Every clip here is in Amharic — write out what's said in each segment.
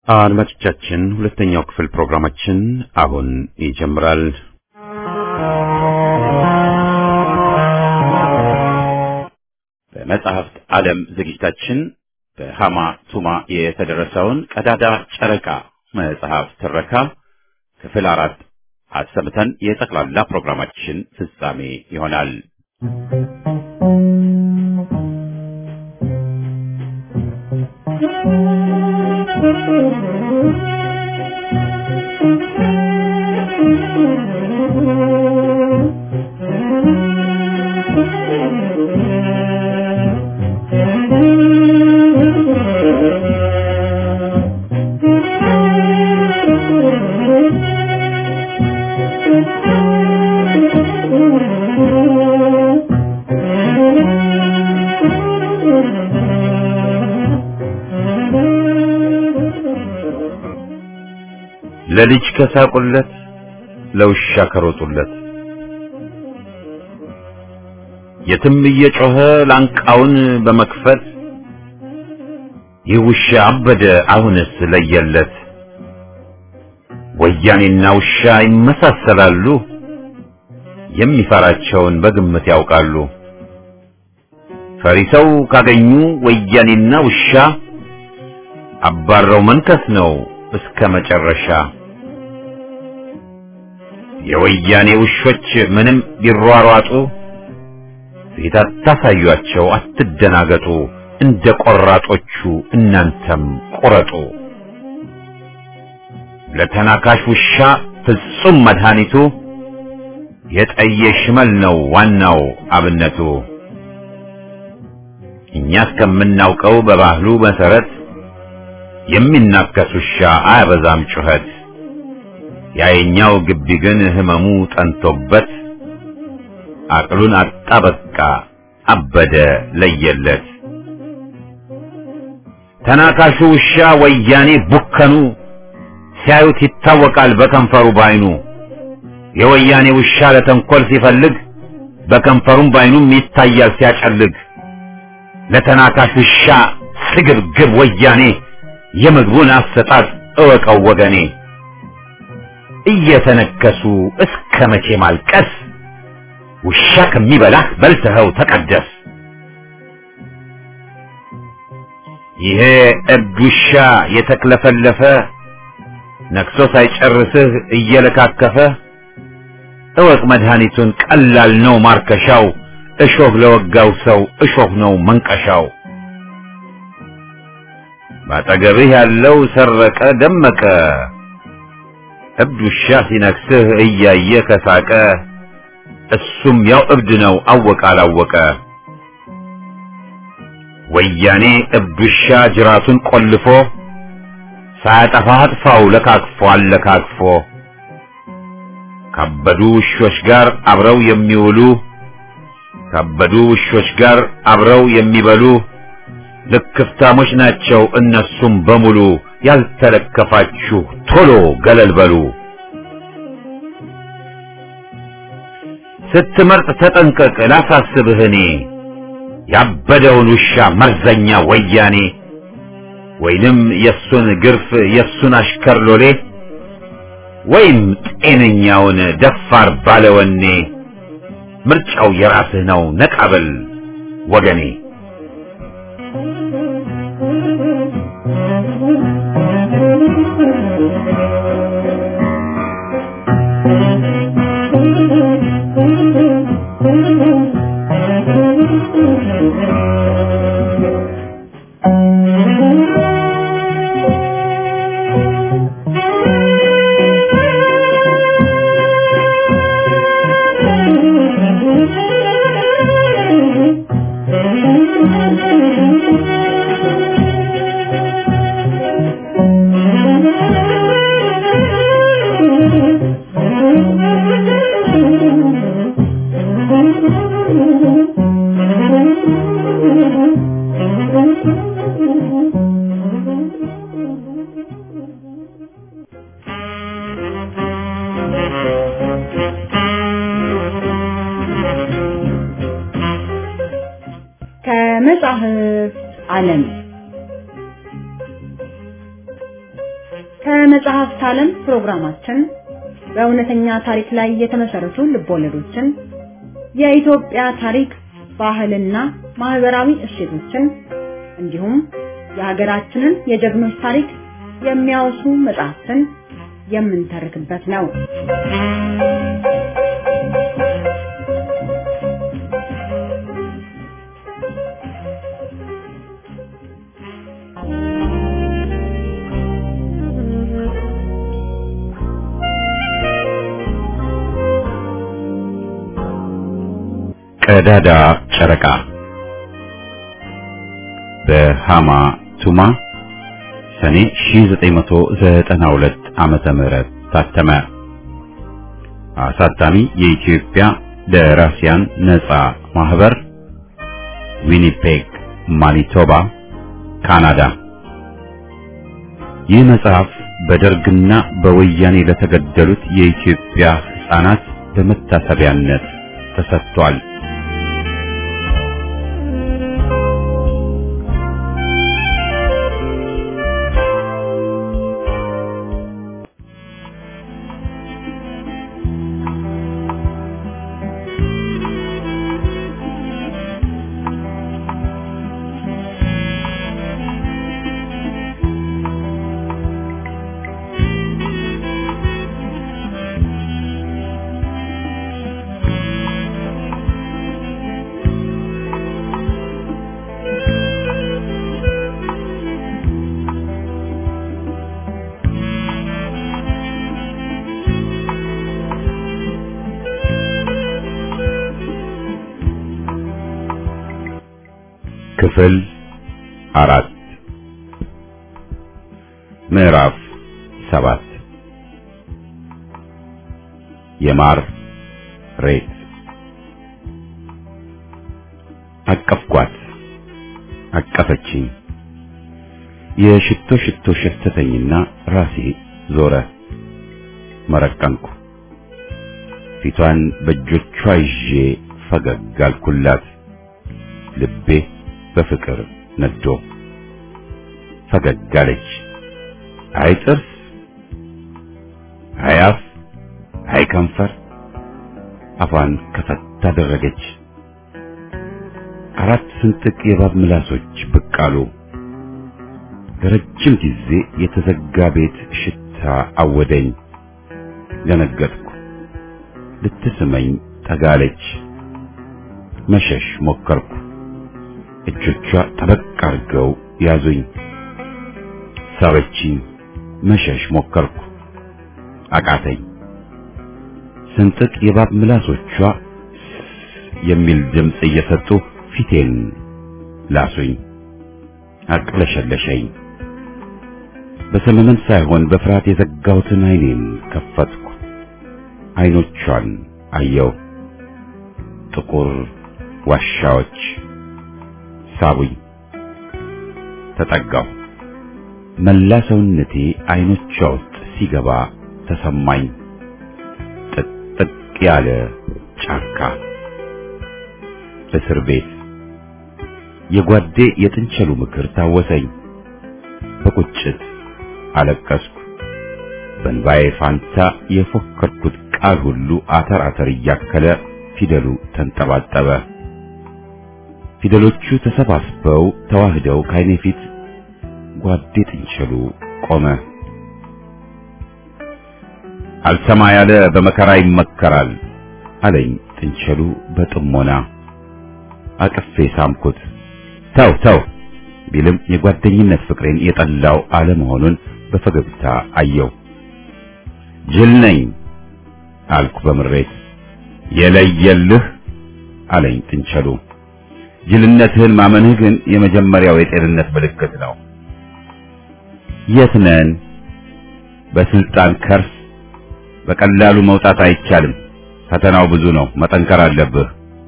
አድማጮቻችን ሁለተኛው ክፍል ፕሮግራማችን አሁን ይጀምራል። በመጽሐፍት ዓለም ዝግጅታችን በሃማ ቱማ የተደረሰውን ቀዳዳ ጨረቃ መጽሐፍ ትረካ ክፍል አራት አሰምተን የጠቅላላ ፕሮግራማችን ፍጻሜ ይሆናል። ለልጅ ከሳቁለት ለውሻ ከሮጡለት የትም እየጮኸ ላንቃውን በመክፈት ይህ ውሻ አበደ አሁንስ ለየለት። ወያኔና ውሻ ይመሳሰላሉ፣ የሚፈራቸውን በግምት ያውቃሉ። ፈሪ ሰው ካገኙ ወያኔና ውሻ አባረው መንከስ ነው እስከ መጨረሻ። የወያኔ ውሾች ምንም ቢሯሯጡ ፊት አታሳዩአቸው፣ አትደናገጡ። እንደ ቆራጦቹ እናንተም ቁረጡ። ለተናካሽ ውሻ ፍጹም መድኃኒቱ የጠየ ሽመል ነው ዋናው አብነቱ። እኛ እስከምናውቀው በባህሉ መሰረት የሚናከስ ውሻ አያበዛም ጩኸት። ያየኛው ግቢ ግን ህመሙ ጠንቶበት አቅሉን አጣ በቃ አበደ ለየለት። ተናካሹ ውሻ ወያኔ ቡከኑ ሲያዩት ይታወቃል በከንፈሩ ባይኑ። የወያኔ ውሻ ለተንኮል ሲፈልግ በከንፈሩም ባይኑም ይታያል ሲያጨልግ። ለተናካሽ ውሻ ስግብግብ ወያኔ የምግቡን አሰጣጥ እወቀው ወገኔ። እየተነከሱ እስከ መቼ ማልቀስ? ውሻ ከሚበላህ በልተኸው ተቀደስ። ይሄ እብድ ውሻ የተክለፈለፈ ነክሶ ሳይጨርስህ እየለካከፈ እወቅ መድኃኒቱን ቀላል ነው ማርከሻው። እሾህ ለወጋው ሰው እሾህ ነው መንቀሻው። ባጠገብህ ያለው ሰረቀ ደመቀ እብድ ውሻ ሲነክስህ እያየ ከሳቀ እሱም ያው እብድ ነው አወቀ አላወቀ። ወያኔ እብድ ውሻ ጅራቱን ቆልፎ ሳያጠፋ አጥፋው ለካክፎ አለካክፎ። ካበዱ ውሾች ጋር አብረው የሚውሉ ካበዱ ውሾች ጋር አብረው የሚበሉ ልክፍታሞች ናቸው እነሱም በሙሉ። ያልተለከፋችሁ ቶሎ ገለል በሉ። ስትመርጥ ተጠንቀቅ ላሳስብህ እኔ ያበደውን ውሻ መርዘኛ ወያኔ ወይንም የሱን ግርፍ የሱን አሽከር ሎሌ ወይም ጤነኛውን ደፋር ባለወኔ ምርጫው የራስህ ነው ነቃበል ወገኔ። ከመጽሐፍት ዓለም ከመጽሐፍት ዓለም ፕሮግራማችን በእውነተኛ ታሪክ ላይ የተመሰረቱ ልቦለዶችን፣ የኢትዮጵያ ታሪክ፣ ባህልና ማህበራዊ እሴቶችን እንዲሁም የሀገራችንን የጀግኖች ታሪክ የሚያወሱ መጽሐፍትን የምንተርክበት ነው። ቀዳዳ ጨረቃ በሃማ ቱማ ሰኔ 1992 ዓመተ ምህረት ታተመ። አሳታሚ የኢትዮጵያ ደራሲያን ነጻ ማህበር ዊኒፔግ ማኒቶባ ካናዳ። ይህ መጽሐፍ በደርግና በወያኔ ለተገደሉት የኢትዮጵያ ሕፃናት በመታሰቢያነት ተሰጥቷል። ክፍል አራት ምዕራፍ ሰባት የማር ሬት አቀፍኳት፣ አቀፈችኝ። የሽቶ ሽቶ ሸተተኝና ራሴ ዞረ። መረቀንኩ። ፊቷን በእጆቿ ይዤ ፈገግ አልኩላት። ልቤ በፍቅር ነዶ። ፈገግ አለች። አይ ጥርስ፣ አይ አፍ፣ አይ ከንፈር። አፏን ከፈት አደረገች። አራት ስንጥቅ የእባብ ምላሶች ብቅ አሉ። ለረጅም ጊዜ የተዘጋ ቤት ሽታ አወደኝ። ደነገጥኩ። ልትስመኝ ጠጋለች። መሸሽ ሞከርኩ። እጆቿ ጠበቅ አድርገው ያዙኝ። ሳበችኝ። መሸሽ ሞከርኩ። አቃተኝ። ስንጥቅ የእባብ ምላሶቿ የሚል ድምፅ እየሰጡ ፊቴን ላሱኝ። አቅለሸለሸኝ። በሰመመን ሳይሆን በፍርሃት የዘጋሁትን ዓይኔን ከፈትኩ። ዓይኖቿን አየው። ጥቁር ዋሻዎች ሳቡኝ። ተጠጋሁ። መላ ሰውነቴ ዓይኖቿ ውስጥ ሲገባ ተሰማኝ። ጥቅጥቅ ያለ ጫካ፣ እስር ቤት። የጓዴ የጥንቸሉ ምክር ታወሰኝ። በቁጭት አለቀስኩ። በእንባዬ ፋንታ የፎከርኩት ቃል ሁሉ አተር አተር እያከለ ፊደሉ ተንጠባጠበ። ፊደሎቹ ተሰባስበው ተዋህደው ከዓይኔ ፊት ጓዴ ጥንቸሉ ቆመ። አልሰማ ያለ በመከራ ይመከራል አለኝ ጥንቸሉ በጥሞና። አቅፌ ሳምኩት። ተው ተው ቢልም የጓደኝነት ፍቅሬን የጠላው አለመሆኑን በፈገግታ አየው። ጅል ነኝ አልኩ በምሬት። የለየልህ አለኝ ጥንቸሉ። ጅልነትህን ማመንህ ግን የመጀመሪያው የጤንነት ምልክት ነው። የት ነን? በስልጣን ከርስ በቀላሉ መውጣት አይቻልም። ፈተናው ብዙ ነው። መጠንከር አለብህ።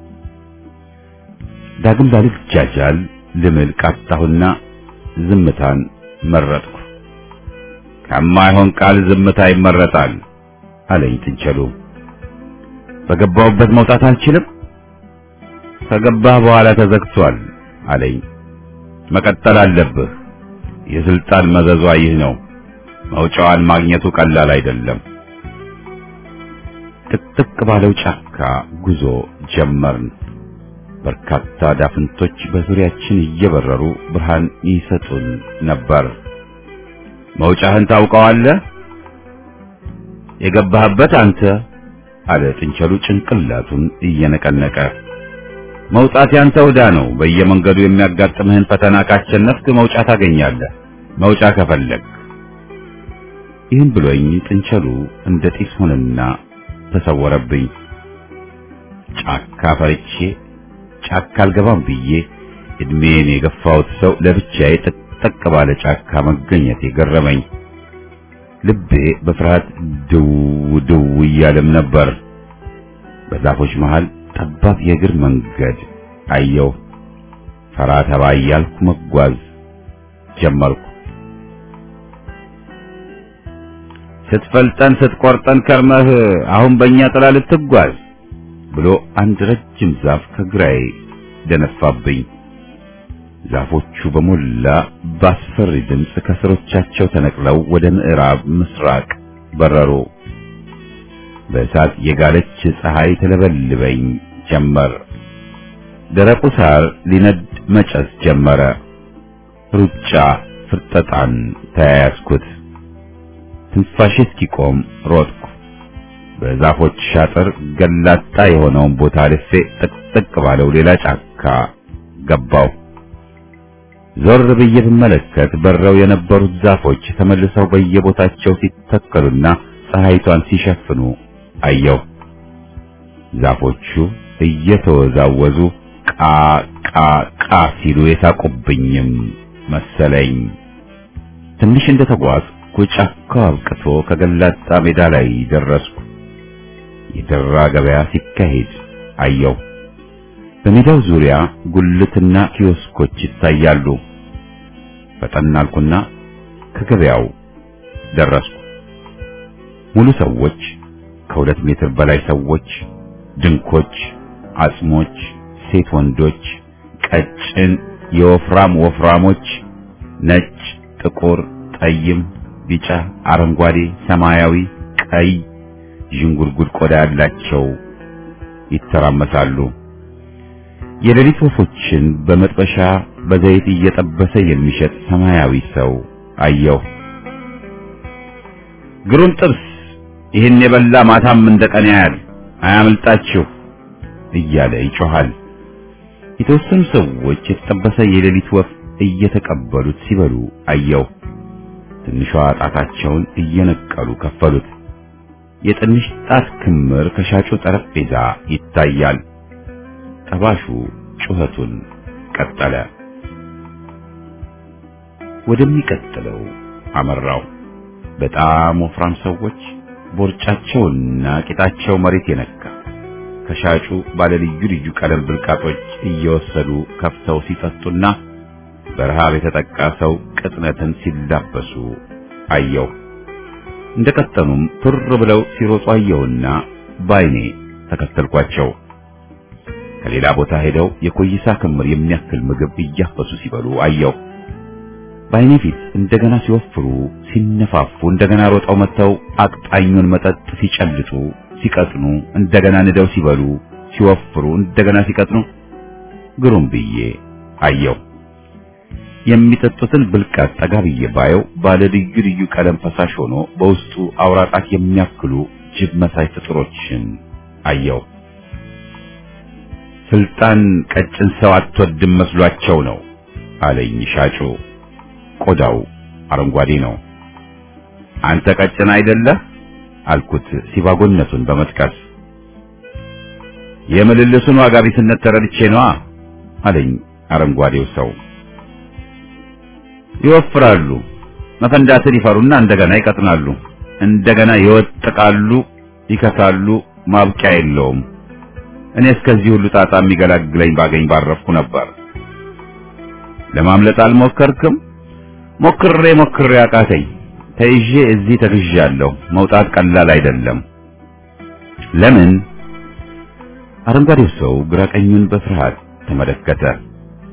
ዳግም ባልጃጃል ልምል ቃጣሁና ዝምታን መረጥኩ። ከማይሆን ቃል ዝምታ ይመረጣል አለኝ ጥንቸሉ። በገባሁበት መውጣት አልችልም። ከገባህ በኋላ ተዘግቷል አለኝ። መቀጠል አለብህ። የስልጣን መዘዟ ይህ ነው። መውጫዋን ማግኘቱ ቀላል አይደለም። ጥቅጥቅ ባለው ጫካ ጉዞ ጀመርን። በርካታ ዳፍንቶች በዙሪያችን እየበረሩ ብርሃን ይሰጡን ነበር። መውጫህን ታውቀዋለህ? የገባህበት አንተ አለ ጥንቸሉ ጭንቅላቱን እየነቀነቀ። መውጣት ያንተ ዕዳ ነው። በየመንገዱ የሚያጋጥምህን ፈተና ካሸነፍክ መውጫ ታገኛለህ። መውጫ ከፈለግ ይህን ብሎኝ ጥንቸሉ እንደ ጢስ ሆነና ተሰወረብኝ። ጫካ ፈርቼ ጫካ አልገባም ብዬ እድሜን የገፋሁት ሰው ለብቻዬ ጥቅጥቅ ባለ ጫካ መገኘት የገረመኝ። ልቤ በፍርሃት ድው ድው እያለም ነበር። በዛፎች መሃል ጠባብ የእግር መንገድ አየሁ። ፈራ ተባ እያልኩ መጓዝ ጀመርኩ። ስትፈልጠን ስትቆርጠን ከርመህ አሁን በእኛ ጥላ ልትጓዝ ብሎ አንድ ረጅም ዛፍ ከግራዬ ደነፋብኝ። ዛፎቹ በሞላ በአስፈሪ ድምፅ ከስሮቻቸው ተነቅለው ወደ ምዕራብ ምስራቅ በረሩ። በእሳት የጋለች ፀሐይ ተለበልበኝ ጀመር። ደረቁ ሳር ሊነድ መጨስ ጀመረ። ሩጫ ፍርጠጣን ተያያዝኩት። ትንፋሼ እስኪቆም ሮጥኩ። በዛፎች ሻጥር ገላጣ የሆነውን ቦታ አልፌ ጥቅጥቅ ባለው ሌላ ጫካ ገባው። ዞር ብዬ ብመለከት በረው የነበሩት ዛፎች ተመልሰው በየቦታቸው ሲተከሉና ፀሐይቷን ሲሸፍኑ አየሁ። ዛፎቹ እየተወዛወዙ ቃ ቃ ቃ ሲሉ የሳቁብኝም መሰለኝ። ትንሽ እንደተጓዝኩ ጫካው አብቅቶ ከገላጣ ሜዳ ላይ ደረስኩ። የደራ ገበያ ሲካሄድ አየሁ። በሜዳው ዙሪያ ጉልትና ኪዮስኮች ይታያሉ። ፈጠን አልኩና ከገበያው ደረስኩ። ሙሉ ሰዎች፣ ከሁለት ሜትር በላይ ሰዎች፣ ድንኮች፣ አጽሞች፣ ሴት ወንዶች፣ ቀጭን የወፍራም ወፍራሞች፣ ነጭ፣ ጥቁር፣ ጠይም፣ ቢጫ፣ አረንጓዴ፣ ሰማያዊ፣ ቀይ ዥንጉርጉር ቆዳ ያላቸው ይተራመሳሉ። የሌሊት ወፎችን በመጥበሻ በዘይት እየጠበሰ የሚሸጥ ሰማያዊ ሰው አየሁ። ግሩም ጥብስ፣ ይህን የበላ ማታም እንደቀን ያያል፣ አያምልጣችሁ እያለ ይጮሃል። የተወሰኑ ሰዎች የተጠበሰ የሌሊት ወፍ እየተቀበሉት ሲበሉ አየሁ። ትንሿ ጣታቸውን እየነቀሉ ከፈሉት። የትንሽ ጣት ክምር ከሻጩ ጠረጴዛ ይታያል። ጠባሹ ጩኸቱን ቀጠለ። ወደሚቀጥለው አመራው። በጣም ወፍራም ሰዎች ቦርጫቸውና ቂጣቸው መሬት የነካ ከሻጩ ባለ ልዩ ልዩ ቀለም ብልቃጦች እየወሰዱ ከፍተው ሲጠጡና በረሃብ የተጠቃ ሰው ቅጥነትን ሲላበሱ አየሁ። እንደቀጠኑም ቱር ብለው ሲሮጡ አየሁና ባይኔ ተከተልኳቸው። ከሌላ ቦታ ሄደው የኮይሳ ክምር የሚያክል ምግብ እያፈሱ ሲበሉ አየሁ። በዓይኔ ፊት እንደገና ሲወፍሩ፣ ሲነፋፉ፣ እንደገና ሮጠው መጥተው አቅጣኙን መጠጥ ሲጨልጡ፣ ሲቀጥኑ፣ እንደገና ንደው ሲበሉ፣ ሲወፍሩ፣ እንደገና ሲቀጥኑ ግሩም ብዬ አየሁ። የሚጠጡትን ብልቃጥ ጠጋ ብዬ ባየው ባለ ልዩ ልዩ ቀለም ፈሳሽ ሆኖ በውስጡ አውራጣት የሚያክሉ ጅብ መሳይ ፍጥሮችን አየሁ። ስልጣን ቀጭን ሰው አትወድም መስሏቸው ነው አለኝ ሻጩ። ቆዳው አረንጓዴ ነው። አንተ ቀጭን አይደለህ አልኩት ሲባጎነቱን በመጥቀስ የምልልሱን ዋጋ ቢስነት ተረድቼ ነዋ አለኝ አረንጓዴው ሰው። ይወፍራሉ፣ መፈንዳትን ይፈሩና እንደገና ይቀጥናሉ፣ እንደገና ይወጥቃሉ፣ ይከሳሉ፣ ማብቂያ የለውም። እኔ እስከዚህ ሁሉ ጣጣ የሚገላግለኝ ባገኝ ባረፍኩ ነበር። ለማምለጥ አልሞከርክም? ሞክሬ ሞክሬ አቃተኝ። ተይዤ እዚህ ተግዣለሁ። መውጣት ቀላል አይደለም። ለምን? አረንጓዴው ሰው ግራ ቀኙን በፍርሃት ተመለከተ።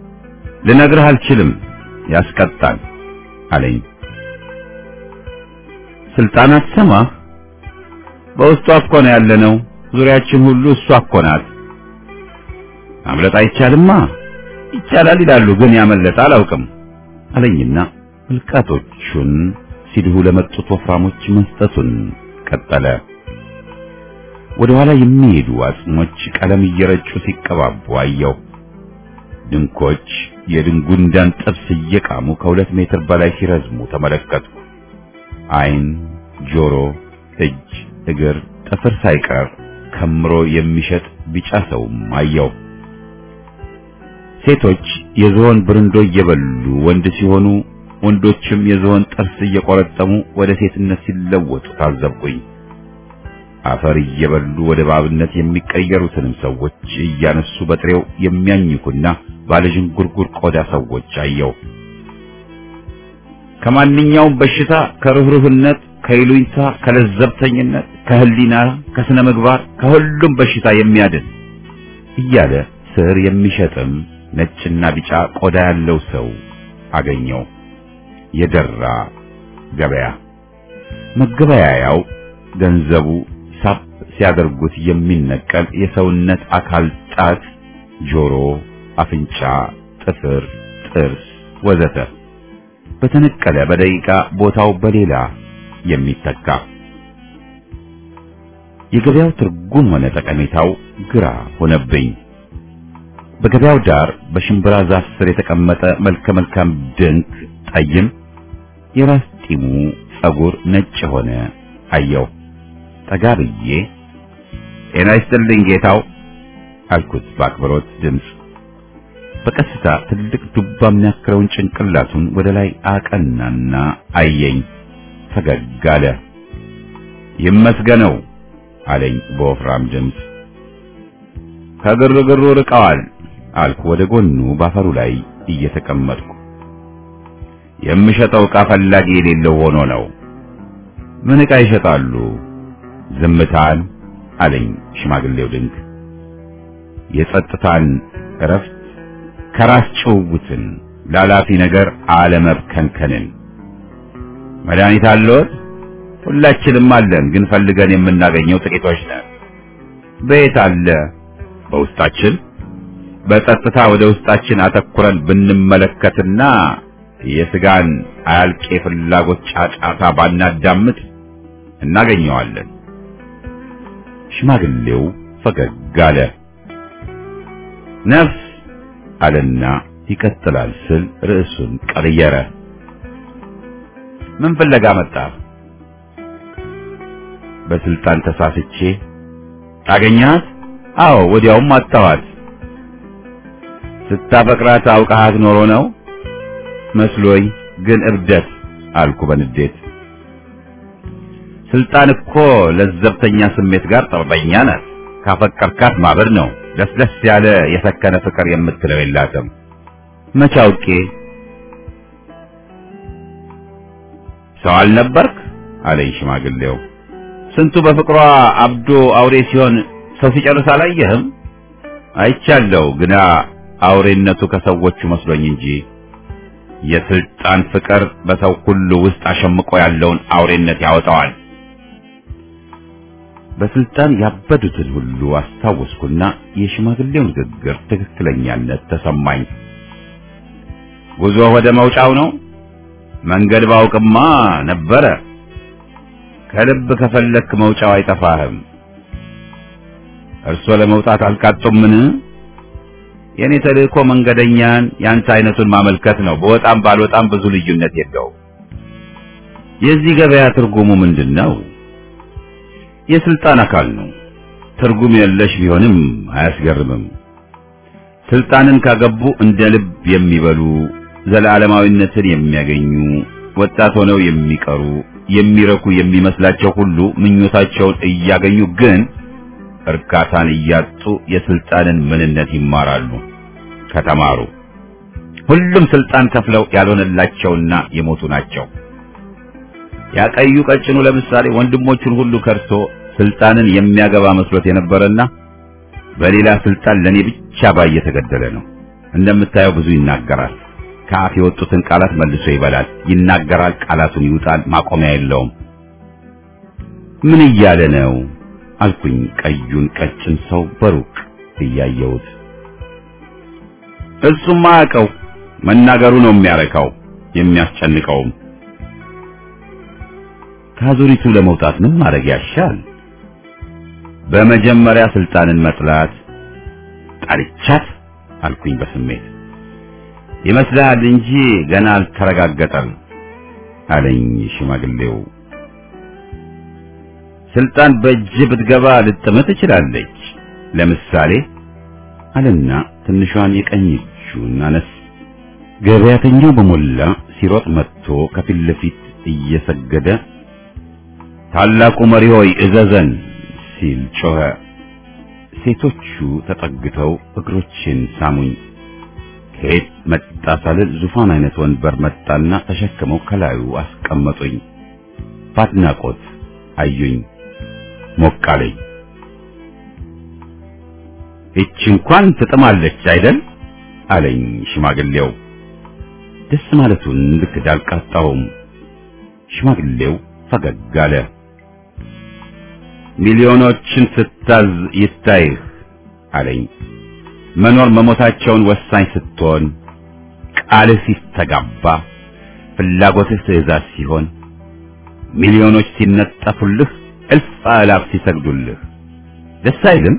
ልነግርህ አልችልም፣ ያስቀጣል አለኝ። ስልጣን አትሰማህ? በውስጧ እኮ ነው ያለነው። ዙሪያችን ሁሉ እሷ እኮ ናት። ማምለጥ አይቻልማ። ይቻላል ይላሉ፣ ግን ያመለጠ አላውቅም አለኝና ብልቃጦቹን ሲድሁ ለመጡት ወፍራሞች መስጠቱን ቀጠለ። ወደ ኋላ የሚሄዱ አጽሞች ቀለም እየረጩ ሲቀባቡ አየው። ድንኮች የድንጉንዳን ጥብስ እየቃሙ ከሁለት ሜትር በላይ ሲረዝሙ ተመለከትኩ። ዓይን፣ ጆሮ፣ እጅ፣ እግር፣ ጥፍር ሳይቀር ከምሮ የሚሸጥ ቢጫ ሰውም አየው። ሴቶች የዝሆን ብርንዶ እየበሉ ወንድ ሲሆኑ ወንዶችም የዝሆን ጥርስ እየቆረጠሙ ወደ ሴትነት ሲለወጡ ታዘብኩኝ። አፈር እየበሉ ወደ እባብነት የሚቀየሩትንም ሰዎች እያነሱ በጥሬው የሚያኝኩና ባለዥንጉርጉር ቆዳ ሰዎች አየው። ከማንኛውም በሽታ ከርህሩህነት፣ ከይሉኝታ፣ ከለዘብተኝነት፣ ከህሊና፣ ከስነ ምግባር ከሁሉም በሽታ የሚያድን እያለ ስር የሚሸጥም ነጭና ቢጫ ቆዳ ያለው ሰው አገኘው። የደራ ገበያ መገበያያው ገንዘቡ ሳብ ሲያደርጉት የሚነቀል የሰውነት አካል ጣት፣ ጆሮ፣ አፍንጫ፣ ጥፍር፣ ጥርስ ወዘተ በተነቀለ በደቂቃ ቦታው በሌላ የሚተካ የገበያው ትርጉም ሆነ ጠቀሜታው ግራ ሆነብኝ። በገበያው ዳር በሽምብራ ዛፍ ስር የተቀመጠ መልከ መልካም ድንክ ጠይም የራስ ጢሙ ጸጉር ነጭ ሆነ አየው። ጠጋ ብዬ ጤና ይስጥልኝ ጌታው አልኩት በአክብሮት ድምፅ። በቀስታ ትልቅ ዱባ የሚያክለውን ጭንቅላቱን ወደ ላይ አቀናና አየኝ። ፈገግ አለ። ይመስገነው አለኝ በወፍራም ድምፅ። ከግርግሩ ርቀዋል አልኩ ወደ ጎኑ ባፈሩ ላይ እየተቀመጥኩ። የምሸጠው ዕቃ ፈላጊ የሌለው ሆኖ ነው። ምን ዕቃ ይሸጣሉ? ዝምታን አለኝ ሽማግሌው ድንክ። የጸጥታን እረፍት፣ ከራስ ጭውውትን፣ ላላፊ ነገር አለመብከንከንን። መድኃኒት አለዎት? ሁላችንም አለን፣ ግን ፈልገን የምናገኘው ጥቂቶች ነን። በየት አለ? በውስጣችን። በጸጥታ ወደ ውስጣችን አተኩረን ብንመለከትና የስጋን አያልቄ ፍላጎት ጫጫታ ባናዳምጥ እናገኘዋለን። ሽማግሌው ፈገግ አለ። ነፍስ አለና ይቀጥላል ስል ርዕሱን ቀየረ። ምን ፍለጋ መጣ? በስልጣን ተሳስቼ ታገኛት? አዎ፣ ወዲያውም አጣዋት። ስታፈቅራት አውቃሃት ኖሮ ነው መስሎኝ፣ ግን እብደት አልኩ በንዴት። ስልጣን እኮ ለዘብተኛ ስሜት ጋር ጠበኛ ናት። ካፈቀርካት ማበድ ነው። ለስለስ ያለ የሰከነ ፍቅር የምትለው የላትም። መቼ አውቄ? ሰው አልነበርክ አለኝ ሽማግሌው። ስንቱ በፍቅሯ አብዶ አውሬ ሲሆን ሰው ሲጨርስ አላየህም? አይቻለሁ፣ ግና አውሬነቱ ከሰዎቹ መስሎኝ እንጂ የስልጣን ፍቅር በሰው ሁሉ ውስጥ አሸምቆ ያለውን አውሬነት ያወጣዋል። በስልጣን ያበዱትን ሁሉ አስታወስኩና የሽማግሌው ንግግር ትክክለኛነት ተሰማኝ። ጉዞ ወደ መውጫው ነው። መንገድ ባውቅማ ነበረ። ከልብ ከፈለክ መውጫው አይጠፋህም። እርሶ ለመውጣት አልቃጡምን? የኔ ተልእኮ መንገደኛን ያንተ አይነቱን ማመልከት ነው። በወጣም ባልወጣም ብዙ ልዩነት የለው። የዚህ ገበያ ትርጉሙ ምንድን ነው? የስልጣን አካል ነው። ትርጉም የለሽ ቢሆንም አያስገርምም። ስልጣንን ካገቡ እንደ ልብ የሚበሉ ዘላለማዊነትን የሚያገኙ ወጣት ሆነው የሚቀሩ የሚረኩ የሚመስላቸው ሁሉ ምኞታቸውን እያገኙ ግን እርካታን እያጡ የስልጣንን ምንነት ይማራሉ። ከተማሩ ሁሉም ስልጣን ከፍለው ያልሆነላቸውና የሞቱ ናቸው። ያቀዩ ቀጭኑ ለምሳሌ ወንድሞቹን ሁሉ ከርቶ ስልጣንን የሚያገባ መስሎት የነበረና በሌላ ስልጣን ለኔ ብቻ ባይ የተገደለ ነው። እንደምታየው ብዙ ይናገራል። ከአፍ የወጡትን ቃላት መልሶ ይበላል። ይናገራል፣ ቃላቱን ይውጣል፣ ማቆሚያ የለውም። ምን እያለ ነው አልኩኝ ቀዩን ቀጭን ሰው በሩቅ እያየሁት እሱም አያውቀው መናገሩ ነው የሚያረካው የሚያስጨንቀውም ከአዙሪቱ ለመውጣት ምን ማድረግ ያሻል በመጀመሪያ ስልጣንን መጥላት ጣልቻት አልኩኝ በስሜት ይመስልሃል እንጂ ገና አልተረጋገጠም አለኝ ሽማግሌው ስልጣን በእጅ ብትገባ ልጥምት ትችላለች ለምሳሌ አለና ትንሿን የቀኝ እጁን አነስ ገበያተኛው በሞላ ሲሮጥ መጥቶ ከፊት ለፊት እየሰገደ ታላቁ መሪ ሆይ እዘዘን ሲል ጮኸ። ሴቶቹ ተጠግተው እግሮችን ሳሙኝ። ከየት መጣ ሳልል ዙፋን አይነት ወንበር መጣና ተሸክመው ከላዩ አስቀመጡኝ። በአድናቆት አዩኝ። ሞቃለኝ። እቺ እንኳን ትጥማለች አይደል አለኝ ሽማግሌው። ደስ ማለቱን ልክ ዳልቃጣውም። ሽማግሌው ፈገግ አለ። ሚሊዮኖችን ስታዝ ይታይህ አለኝ። መኖር መሞታቸውን ወሳኝ ስትሆን፣ ቃልህ ሲስተጋባ፣ ፍላጎትህ ትእዛዝ ሲሆን፣ ሚሊዮኖች ሲነጠፉልህ፣ እልፍ አእላፍ ሲሰግዱልህ ደስ አይልም?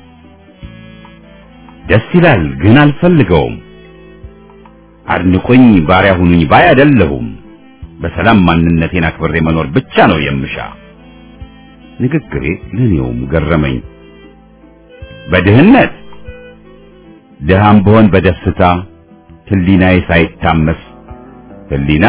ደስ ይላል፣ ግን አልፈልገውም። አድንቁኝ፣ ባሪያ ሁኑኝ ባይ አይደለሁም። በሰላም ማንነቴን አክብሬ መኖር ብቻ ነው የምሻ። ንግግሬ ለኔውም ገረመኝ። በድህነት ድሃም ብሆን በደስታ ህሊናዬ ሳይታመስ ህሊና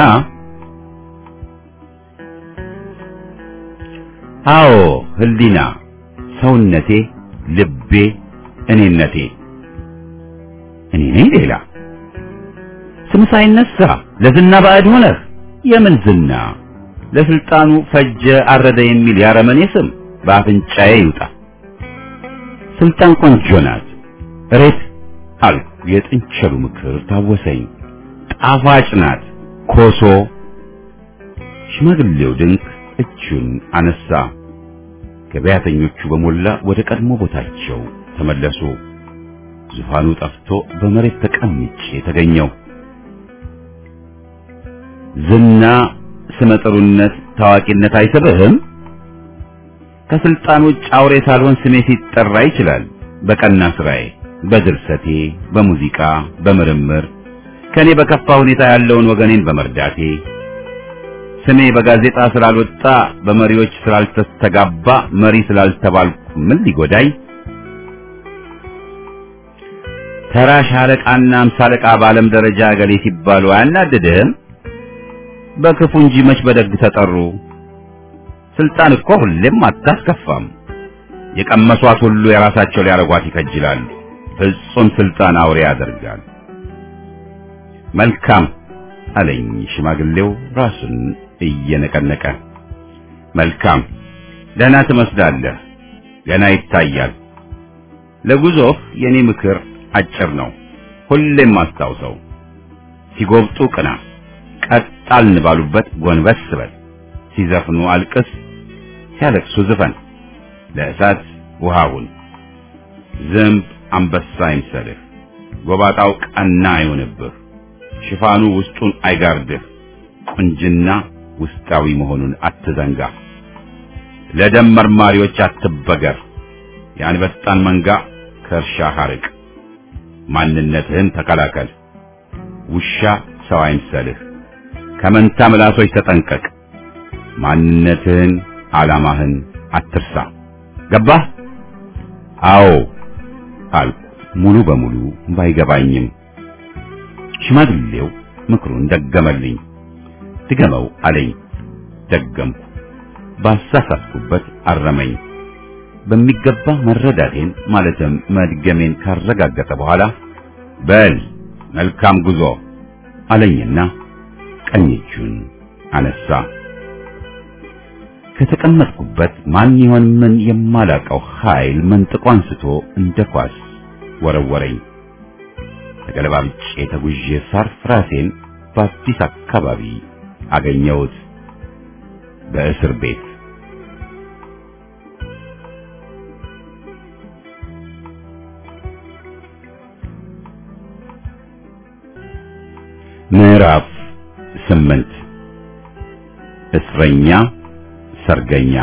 አዎ ህሊና ሰውነቴ፣ ልቤ፣ እኔነቴ እኔ ነኝ ሌላ ስም ሳይነሳ ለዝና ባዕድ ሆነህ የምን ዝና ለስልጣኑ ፈጀ አረደ የሚል ያረመኔ ስም በአፍንጫዬ ይውጣ። ስልጣን ቆንጆ ናት እሬት አልኩ። የጥንቸሉ ምክር ታወሰኝ። ጣፋጭ ናት ኮሶ። ሽማግሌው ድንቅ እጁን አነሳ። ገበያተኞቹ በሞላ ወደ ቀድሞ ቦታቸው ተመለሱ። ዙፋኑ ጠፍቶ በመሬት ተቀምጬ ተገኘው። ዝና ስመጥሩነት፣ ታዋቂነት አይስብህም? ከስልጣን ውጭ አውሬ ሳልሆን ስሜ ሲጠራ ይችላል። በቀና ስራዬ፣ በድርሰቴ፣ በሙዚቃ፣ በምርምር ከኔ በከፋ ሁኔታ ያለውን ወገኔን በመርዳቴ ስሜ በጋዜጣ ስላልወጣ በመሪዎች ስላልተስተጋባ መሪ ስላልተባልኩ ምን ሊጎዳኝ? ተራ ሻለቃና አምሳ አለቃ በዓለም ደረጃ ገሌ ሲባሉ አያናድድህም? በክፉ እንጂ መች በደግ ተጠሩ። ስልጣን እኮ ሁሌም አታስከፋም። የቀመሷት ሁሉ የራሳቸው ሊያረጓት ይከጅላሉ። ፍጹም ስልጣን አውሬ ያደርጋል። መልካም አለኝ ሽማግሌው ራሱን እየነቀነቀ። መልካም ደህና ትመስላለህ፣ ገና ይታያል። ለጉዞህ የኔ ምክር አጭር ነው። ሁሌም አስታውሰው፣ ሲጎብጡ ቅና፣ ቀጣልን ባሉበት ጎንበስ በል፣ ሲዘፍኑ አልቅስ፣ ሲያለቅሱ ዝፈን፣ ለእሳት ውሃውን ዝንብ አንበሳ አይምሰልህ፣ ጎባጣው ቀና አይሆንብህ፣ ሽፋኑ ውስጡን አይጋርድህ፣ ቁንጅና ውስጣዊ መሆኑን አትዘንጋ። ለደም መርማሪዎች አትበገር፣ የአንበጣን መንጋ ከእርሻ ሐርቅ፣ ማንነትህን ተከላከል። ውሻ ሰው አይምሰልህ፣ ከመንታ ምላሶች ተጠንቀቅ። ማንነትህን ዓላማህን አትርሳ። ገባህ? አዎ አልኩ ሙሉ በሙሉ ባይገባኝም። ሽማግሌው ምክሩን ደገመልኝ። ድገመው አለኝ። ደገምኩ። ባሳሳትኩበት አረመኝ። በሚገባ መረዳቴን ማለትም መድገሜን ካረጋገጠ በኋላ በል መልካም ጉዞ አለኝና ቀኝ እጁን አነሳ። ከተቀመጥኩበት ማን ይሆን ምን የማላቀው ኃይል መንጥቆ አንስቶ እንደ ኳስ ወረወረኝ። ተገለባብጬ ተጉዤ ሳርፍ ራሴን በአዲስ አካባቢ አገኘሁት። በእስር ቤት ምዕራፍ ስምንት እስረኛ ሰርገኛ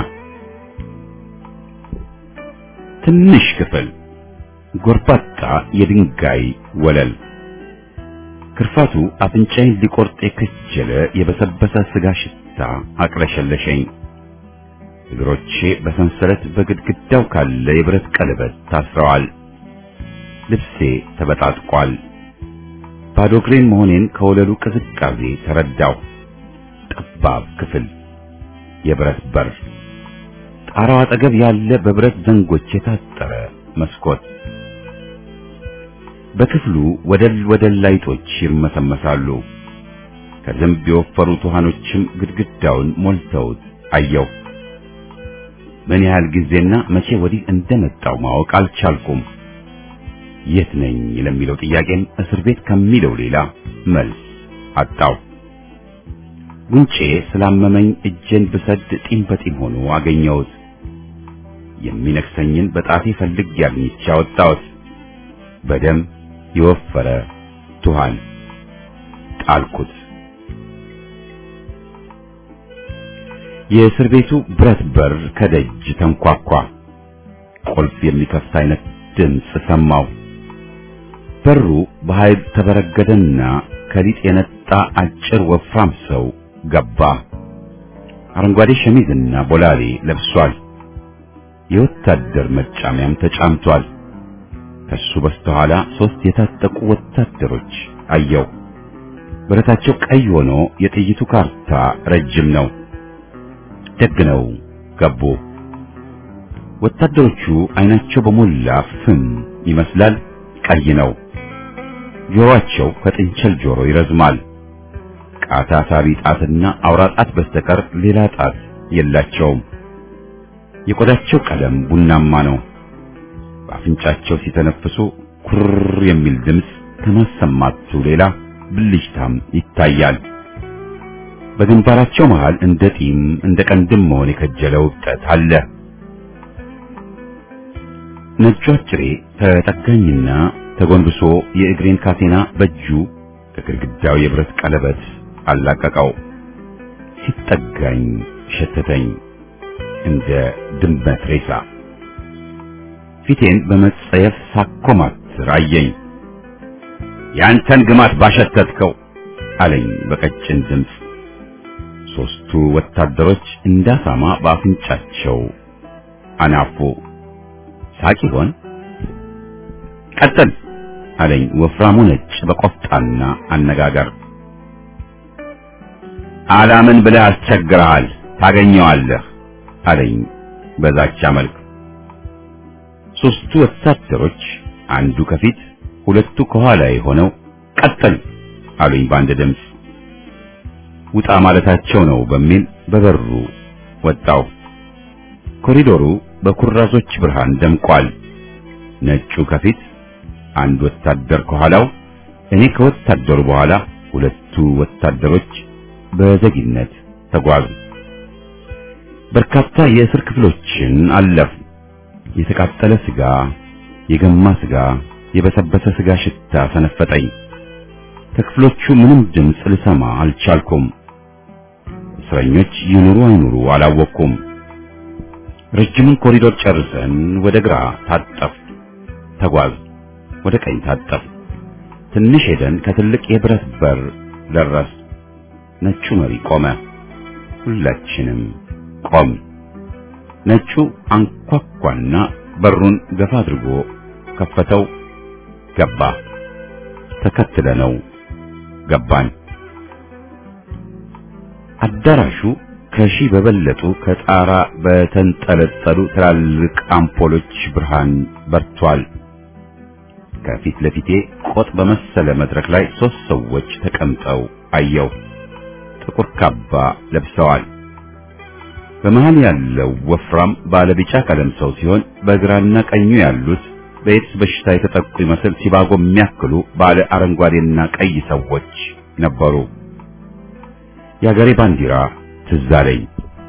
ትንሽ ክፍል ጎርባጣ የድንጋይ ወለል ክርፋቱ አፍንጫዬን ሊቆርጥ የከጀለ የበሰበሰ ስጋ ሽታ አቅለሸለሸኝ። እግሮቼ በሰንሰለት በግድግዳው ካለ የብረት ቀለበት ታስረዋል። ልብሴ ተበጣጥቋል። ባዶ እግሬን መሆኔን ከወለሉ ቅዝቃዜ ተረዳው። ጠባብ ክፍል፣ የብረት በር፣ ጣራው አጠገብ ያለ በብረት ዘንጎች የታጠረ መስኮት። በክፍሉ ወደል ወደል ላይቶች ይርመሰመሳሉ። ከዝንብ የወፈሩ ውሃኖችም ግድግዳውን ሞልተውት አየው። ምን ያህል ጊዜና መቼ ወዲህ እንደመጣው ማወቅ አልቻልኩም። የት ነኝ ለሚለው ጥያቄም እስር ቤት ከሚለው ሌላ መልስ አጣው። ጉንጬ ስላመመኝ እጄን ብሰድ ጢም በጢም ሆኖ አገኘሁት። የሚነክሰኝን በጣቴ ፈልጌ አግኝቼ አወጣሁት። በደም የወፈረ ቱሃን ጣልኩት። የእስር ቤቱ ብረት በር ከደጅ ተንኳኳ። ቁልፍ የሚከፍት አይነት ድምፅ ሰማሁ። በሩ በኃይል ተበረገደና ከሊጥ የነጣ አጭር ወፍራም ሰው ገባ። አረንጓዴ ሸሚዝና ቦላሌ ለብሷል። የወታደር መጫሚያም ተጫምቷል። ከሱ በስተኋላ ሶስት የታጠቁ ወታደሮች አየው። ብረታቸው ቀይ ሆኖ የጥይቱ ካርታ ረጅም ነው። ደግ ነው ገቡ። ወታደሮቹ አይናቸው በሞላ ፍም ይመስላል፣ ቀይ ነው። ጆሮአቸው ከጥንቸል ጆሮ ይረዝማል። ቃታ ሳቢ ጣትና አውራ ጣት በስተቀር ሌላ ጣት የላቸውም። የቆዳቸው ቀለም ቡናማ ነው። በአፍንጫቸው ሲተነፍሱ ኩር የሚል ድምፅ ከማሰማቱ ሌላ ብልጭታም ይታያል። በግንባራቸው መሃል እንደ ጢም እንደ ቀንድም መሆን የከጀለው እብጠት አለ። ነጩ አጭሬ ተጠጋኝና ተጎንብሶ የእግሬን ካቴና በእጁ ከግድግዳው የብረት ቀለበት አላቀቀው። ሲጠጋኝ ሸተተኝ እንደ ድመት ሬሳ። ፊቴን በመጸየፍ ሳኮማትር አየኝ። ያንተን ግማት ባሸተትከው አለኝ በቀጭን ድምፅ። ሶስቱ ወታደሮች እንዳሳማ በአፍንጫቸው አናፉ። ሳቅ ይሆን? ቀጥል አለኝ ወፍራሙ ነጭ በቆፍጣና አነጋገር። አላምን ብለህ አስቸግረሃል፣ ታገኘዋለህ አለኝ በዛቻ መልክ። ሶስቱ ወታደሮች አንዱ ከፊት ሁለቱ ከኋላ የሆነው ቀጥል አሉኝ በአንድ ድምፅ። ውጣ ማለታቸው ነው በሚል በበሩ ወጣው። ኮሪዶሩ በኩራዞች ብርሃን ደምቋል። ነጩ ከፊት አንድ ወታደር ከኋላው፣ እኔ ከወታደሩ በኋላ ሁለቱ ወታደሮች በዘጊነት ተጓዙ። በርካታ የእስር ክፍሎችን አለፍ። የተቃጠለ ስጋ፣ የገማ ስጋ፣ የበሰበሰ ስጋ ሽታ ሰነፈጠኝ። ከክፍሎቹ ምንም ድምፅ ልሰማ አልቻልኩም። እስረኞች ይኑሩ አይኑሩ አላወቅኩም። ረጅሙን ኮሪዶር ጨርሰን ወደ ግራ ታጠፍ ተጓዝ፣ ወደ ቀኝ ታጠፍ። ትንሽ ሄደን ከትልቅ የብረት በር ደረስ። ነጩ መሪ ቆመ። ሁላችንም ቆም። ነጩ አንኳኳና በሩን ገፋ አድርጎ ከፈተው። ገባ። ተከትለነው ገባን። አዳራሹ ከሺህ በበለጡ ከጣራ በተንጠለጠሉ ትላልቅ አምፖሎች ብርሃን በርቷል። ከፊት ለፊቴ ቆጥ በመሰለ መድረክ ላይ ሶስት ሰዎች ተቀምጠው አየው። ጥቁር ካባ ለብሰዋል። በመሃል ያለው ወፍራም ባለቢጫ ቀለም ሰው ሲሆን በግራና ቀኙ ያሉት በኤድስ በሽታ የተጠቁ ይመስል ሲባጎ የሚያክሉ ባለ አረንጓዴና ቀይ ሰዎች ነበሩ። የአገሬ ባንዲራ ትዝ አለኝ።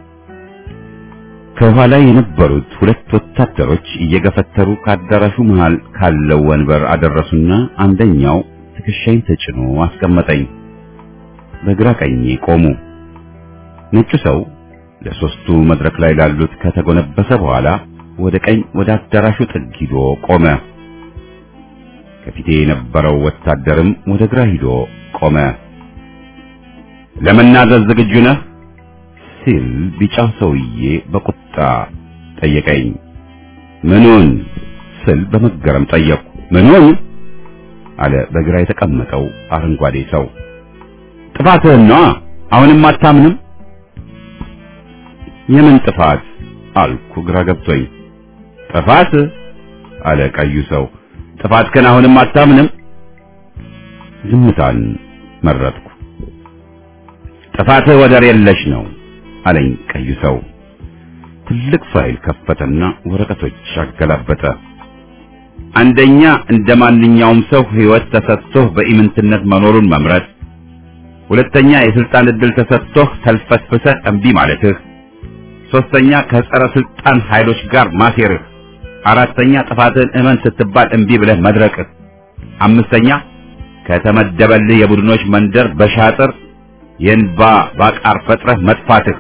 ከኋላ የነበሩት ሁለት ወታደሮች እየገፈተሩ ከአዳራሹ መሃል ካለው ወንበር አደረሱና አንደኛው ትከሻይን ተጭኖ አስቀመጠኝ። በግራ ቀኜ ቆሙ። ነጩ ሰው ለሶስቱ መድረክ ላይ ላሉት ከተጎነበሰ በኋላ ወደ ቀኝ ወደ አዳራሹ ጥግ ሂዶ ቆመ። ከፊቴ የነበረው ወታደርም ወደ ግራ ሂዶ ቆመ። ለመናዘዝ ዝግጁ ነህ ሲል ቢጫው ሰውዬ በቁጣ ጠየቀኝ። ምኑን ስል በመገረም ጠየቅኩ። ምኑን አለ በግራ የተቀመጠው አረንጓዴ ሰው። ጥፋትህን ነዋ። አሁንም አታምንም? የምን ጥፋት አልኩ ግራ ገብቶኝ። ጥፋት አለ ቀዩ ሰው። ጥፋትህን አሁንም አታምንም? ዝምታን መረጥኩ። ጥፋትህ ወደር የለሽ ነው አለኝ ቀዩ ሰው። ትልቅ ፋይል ከፈተና ወረቀቶች አገላበጠ። አንደኛ እንደ ማንኛውም ሰው ሕይወት ተሰጥቶህ በኢምንትነት መኖሩን መምረጥ፣ ሁለተኛ የስልጣን ዕድል ተሰጥቶህ ተልፈስፍሰህ እምቢ ማለትህ፣ ሶስተኛ ከጸረ ስልጣን ኃይሎች ጋር ማሴርህ፣ አራተኛ ጥፋትህን እመን ስትባል እምቢ ብለህ መድረቅህ፣ አምስተኛ ከተመደበልህ የቡድኖች መንደር በሻጥር የእንባ ባቃር ፈጥረህ መጥፋትህ፣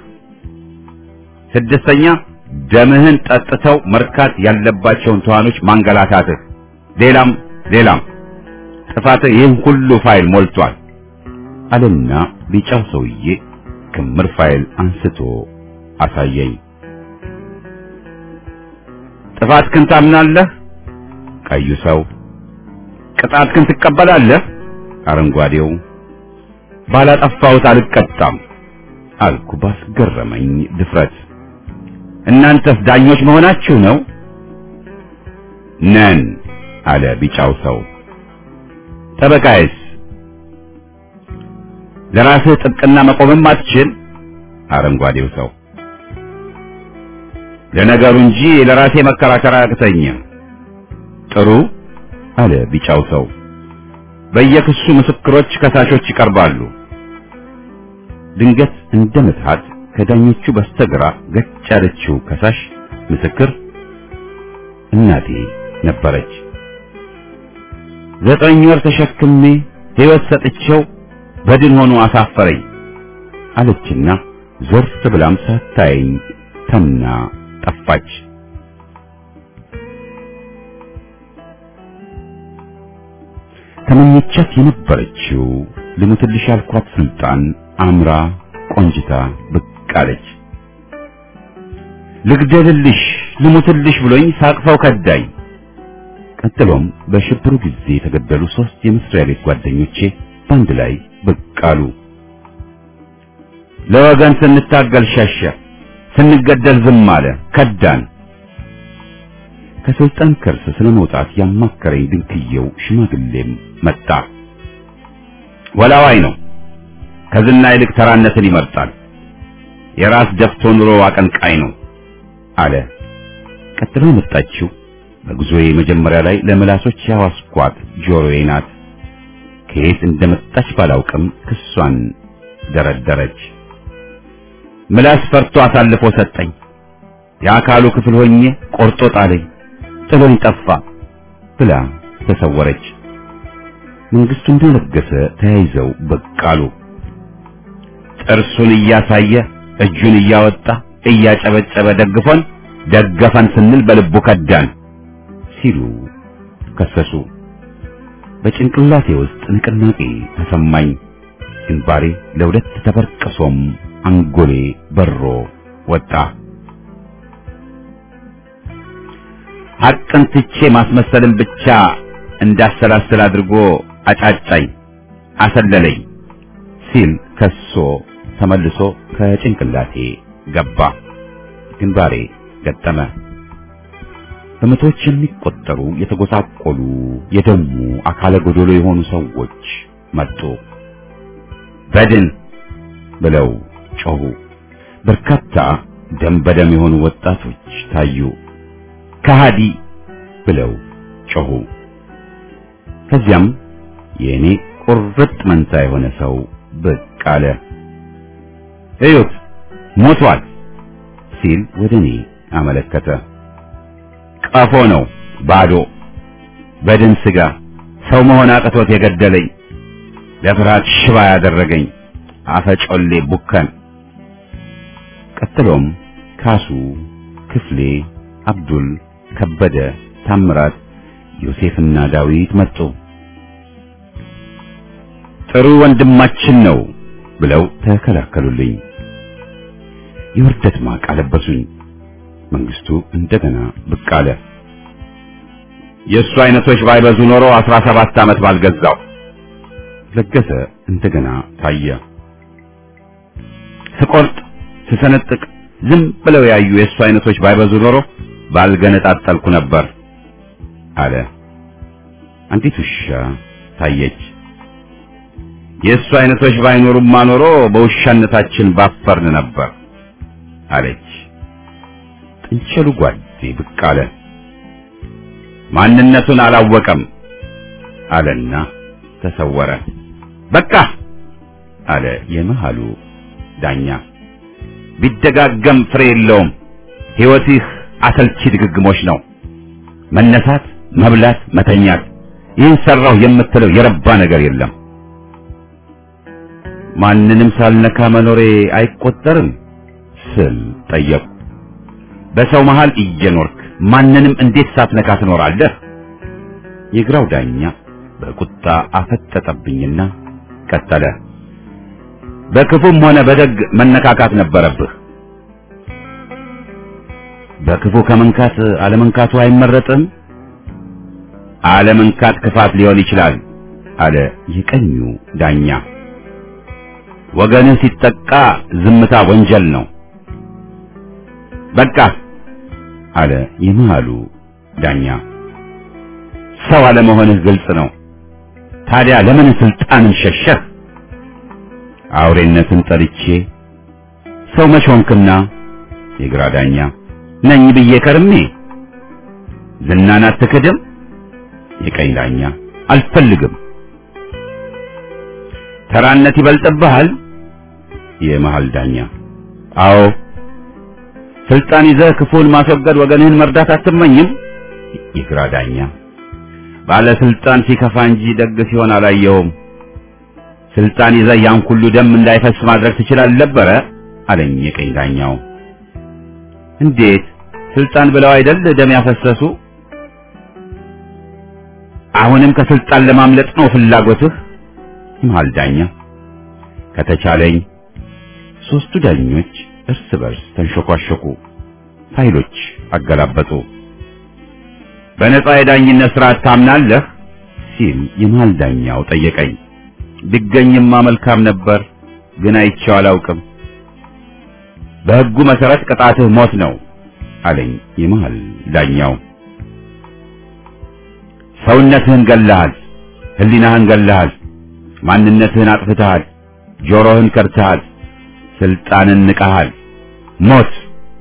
ስድስተኛ ደምህን ጠጥተው መርካት ያለባቸውን ተዋኖች ማንገላታትህ፣ ሌላም ሌላም ጥፋትህ ይህን ሁሉ ፋይል ሞልቷል አለና ቢጫው ሰውዬ ክምር ፋይል አንስቶ አሳየኝ። ጥፋትህን ታምናለህ? ቀዩ ሰው። ቅጣትህን ትቀበላለህ? አረንጓዴው። ባላጠፋሁት አልቀጣም አልኩ ባስገረመኝ ድፍረት። እናንተስ ዳኞች መሆናችሁ ነው? ነን አለ ቢጫው ሰው። ጠበቃዬስ? ለራስህ ጥብቅና መቆምም አትችል? አረንጓዴው ሰው። ለነገሩ እንጂ ለራሴ መከራከር አያቅተኝም። ጥሩ አለ ቢጫው ሰው። በየክሱ ምስክሮች፣ ከሳሾች ይቀርባሉ። ድንገት እንደ ምትሃት ከዳኞቹ በስተግራ ገጭ ያለችው ከሳሽ ምስክር እናቴ ነበረች። ዘጠኝ ወር ተሸክሜ ሕይወት ሰጥቼው በድን ሆኖ አሳፈረኝ አለችና ዞር ብላም ሳታየኝ ተምና ጠፋች። ተመኘቻት የነበረችው ልሙትልሽ ያልኳት ስልጣን አምራ ቆንጅታ ብቅ አለች። ልግደልልሽ ልሙትልሽ ብሎኝ ሳቅፈው ከዳኝ። ቀጥሎም በሽብሩ ጊዜ የተገደሉ ሶስት የመስሪያ ቤት ጓደኞቼ በአንድ ላይ ብቅ አሉ። ለወገን ስንታገል ሸሸ፣ ስንገደል ዝም አለ፣ ከዳን። ከስልጣን ከርስ ስለመውጣት ያማከረኝ ድንክየው ሽማግሌም መጣ። ወላዋይ ነው። ከዝና ይልቅ ተራነትን ይመርጣል። የራስ ደፍቶ ኑሮ አቀንቃይ ነው አለ። ቀጥሎ የመጣችው በጉዞዬ መጀመሪያ ላይ ለምላሶች ያዋስኳት ጆሮዬ ናት። ከየት እንደመጣች ባላውቅም ክሷን ደረደረች። ምላስ ፈርቶ አሳልፎ ሰጠኝ። የአካሉ ክፍል ሆኜ ቆርጦ ጣለኝ፣ ጥሎኝ ጠፋ ብላ ተሰወረች። መንግስቱ እንደለገሰ ተያይዘው ብቅ አሉ። ጥርሱን እያሳየ እጁን እያወጣ እያጨበጨበ ደግፎን ደገፈን ስንል በልቡ ከዳን ሲሉ ከሰሱ። በጭንቅላቴ ውስጥ ንቅናቄ ተሰማኝ። ግንባሬ ለሁለት ተበርቅሶም አንጎሌ በሮ ወጣ። ሐቅን ትቼ ማስመሰልን ብቻ እንዳሰላስል አድርጎ አጫጫኝ፣ አሰለለኝ ሲል ከሶ ተመልሶ ከጭንቅላቴ ገባ። ግንባሬ ገጠመ። በመቶዎች የሚቆጠሩ የተጎሳቆሉ የደሙ አካለ ጎዶሎ የሆኑ ሰዎች መጡ። በድን ብለው ጮሁ። በርካታ ደም በደም የሆኑ ወጣቶች ታዩ። ከሃዲ ብለው ጮሁ። ከዚያም የእኔ ቁርጥ መንታ የሆነ ሰው ብቅ አለ። እዩት ሞቷል ሲል ወደ እኔ አመለከተ። ቀፎ ነው ባዶ በድን ስጋ ሰው መሆን አቅቶት የገደለኝ ለፍርሃት ሽባ ያደረገኝ አፈጮሌ ቡከን። ቀጥሎም ካሱ፣ ክፍሌ፣ አብዱል፣ ከበደ፣ ታምራት፣ ዮሴፍና ዳዊት መጡ። ጥሩ ወንድማችን ነው ብለው ተከላከሉልኝ። የውርደት ማቅ አለበሱኝ። መንግስቱ እንደገና ብቅ አለ። የእሱ አይነቶች ባይበዙ ኖሮ አስራ ሰባት ዓመት ባልገዛው። ለገሰ እንደገና ታየ። ስቆርጥ ስሰነጥቅ ዝም ብለው ያዩ የእሱ አይነቶች ባይበዙ ኖሮ ባልገነጣጠልኩ ነበር አለ። አንዲት ውሻ ታየች። የእሱ አይነቶች ባይኖሩማ ኖሮ በውሻነታችን ባፈርን ነበር አለች። ጥንቸሉ ጓዴ ብቅ አለ። ማንነቱን አላወቀም አለና ተሰወረ። በቃ አለ የመሃሉ ዳኛ። ቢደጋገም ፍሬ የለውም። ሕይወትህ አሰልቺ ድግግሞች ነው። መነሳት፣ መብላት፣ መተኛት። ይህን ሰራሁ የምትለው የረባ ነገር የለም። ማንንም ሳልነካ መኖሬ አይቆጠርም ስል ጠየቁ። በሰው መሃል እየኖርክ ማንንም እንዴት ሳትነካ ትኖራለህ? የግራው ዳኛ በቁጣ አፈጠጠብኝና ቀጠለ። በክፉም ሆነ በደግ መነካካት ነበረብህ። በክፉ ከመንካት አለመንካቱ አይመረጥም። አለመንካት ክፋት ሊሆን ይችላል አለ የቀኙ ዳኛ። ወገንህ ሲጠቃ ዝምታ ወንጀል ነው። በቃ አለ የመሃሉ ዳኛ። ሰው አለመሆንህ ግልጽ ነው። ታዲያ ለምን ስልጣንን ሸሸህ? አውሬነትን ጠልቼ ሰው መች ሆንክና? የግራ ዳኛ ነኝ ብዬ ከርሜ ዝናን አትክድም? የቀኝ ዳኛ አልፈልግም። ተራነት ይበልጥብሃል? የመሃል ዳኛ አዎ። ስልጣን ይዘህ ክፉን ማስወገድ ወገንህን መርዳት አትመኝም? የግራ ዳኛ ባለስልጣን ሲከፋ እንጂ ደግ ሲሆን አላየውም። ስልጣን ይዘህ ያን ሁሉ ደም እንዳይፈስ ማድረግ ትችላለህ ነበረ አለኝ የቀኝ ዳኛው። እንዴት ስልጣን ብለው አይደል ደም ያፈሰሱ? አሁንም ከስልጣን ለማምለጥ ነው ፍላጎትህ? መሃል ዳኛ ከተቻለኝ። ሶስቱ ዳኞች እርስ በርስ ተንሾኳሾኩ፣ ፋይሎች አገላበጡ። በነጻ የዳኝነት ስርዓት ታምናለህ? ሲል የመሃል ዳኛው ጠየቀኝ። ቢገኝማ መልካም ነበር፣ ግን አይቼው አላውቅም። በሕጉ መሰረት ቅጣትህ ሞት ነው አለኝ የመሃል ዳኛው። ሰውነትህን ገለሃል፣ ህሊናህን ገለሃል፣ ማንነትህን አጥፍተሃል፣ ጆሮህን ከድተሃል፣ ስልጣንን ንቀሃል። ሞት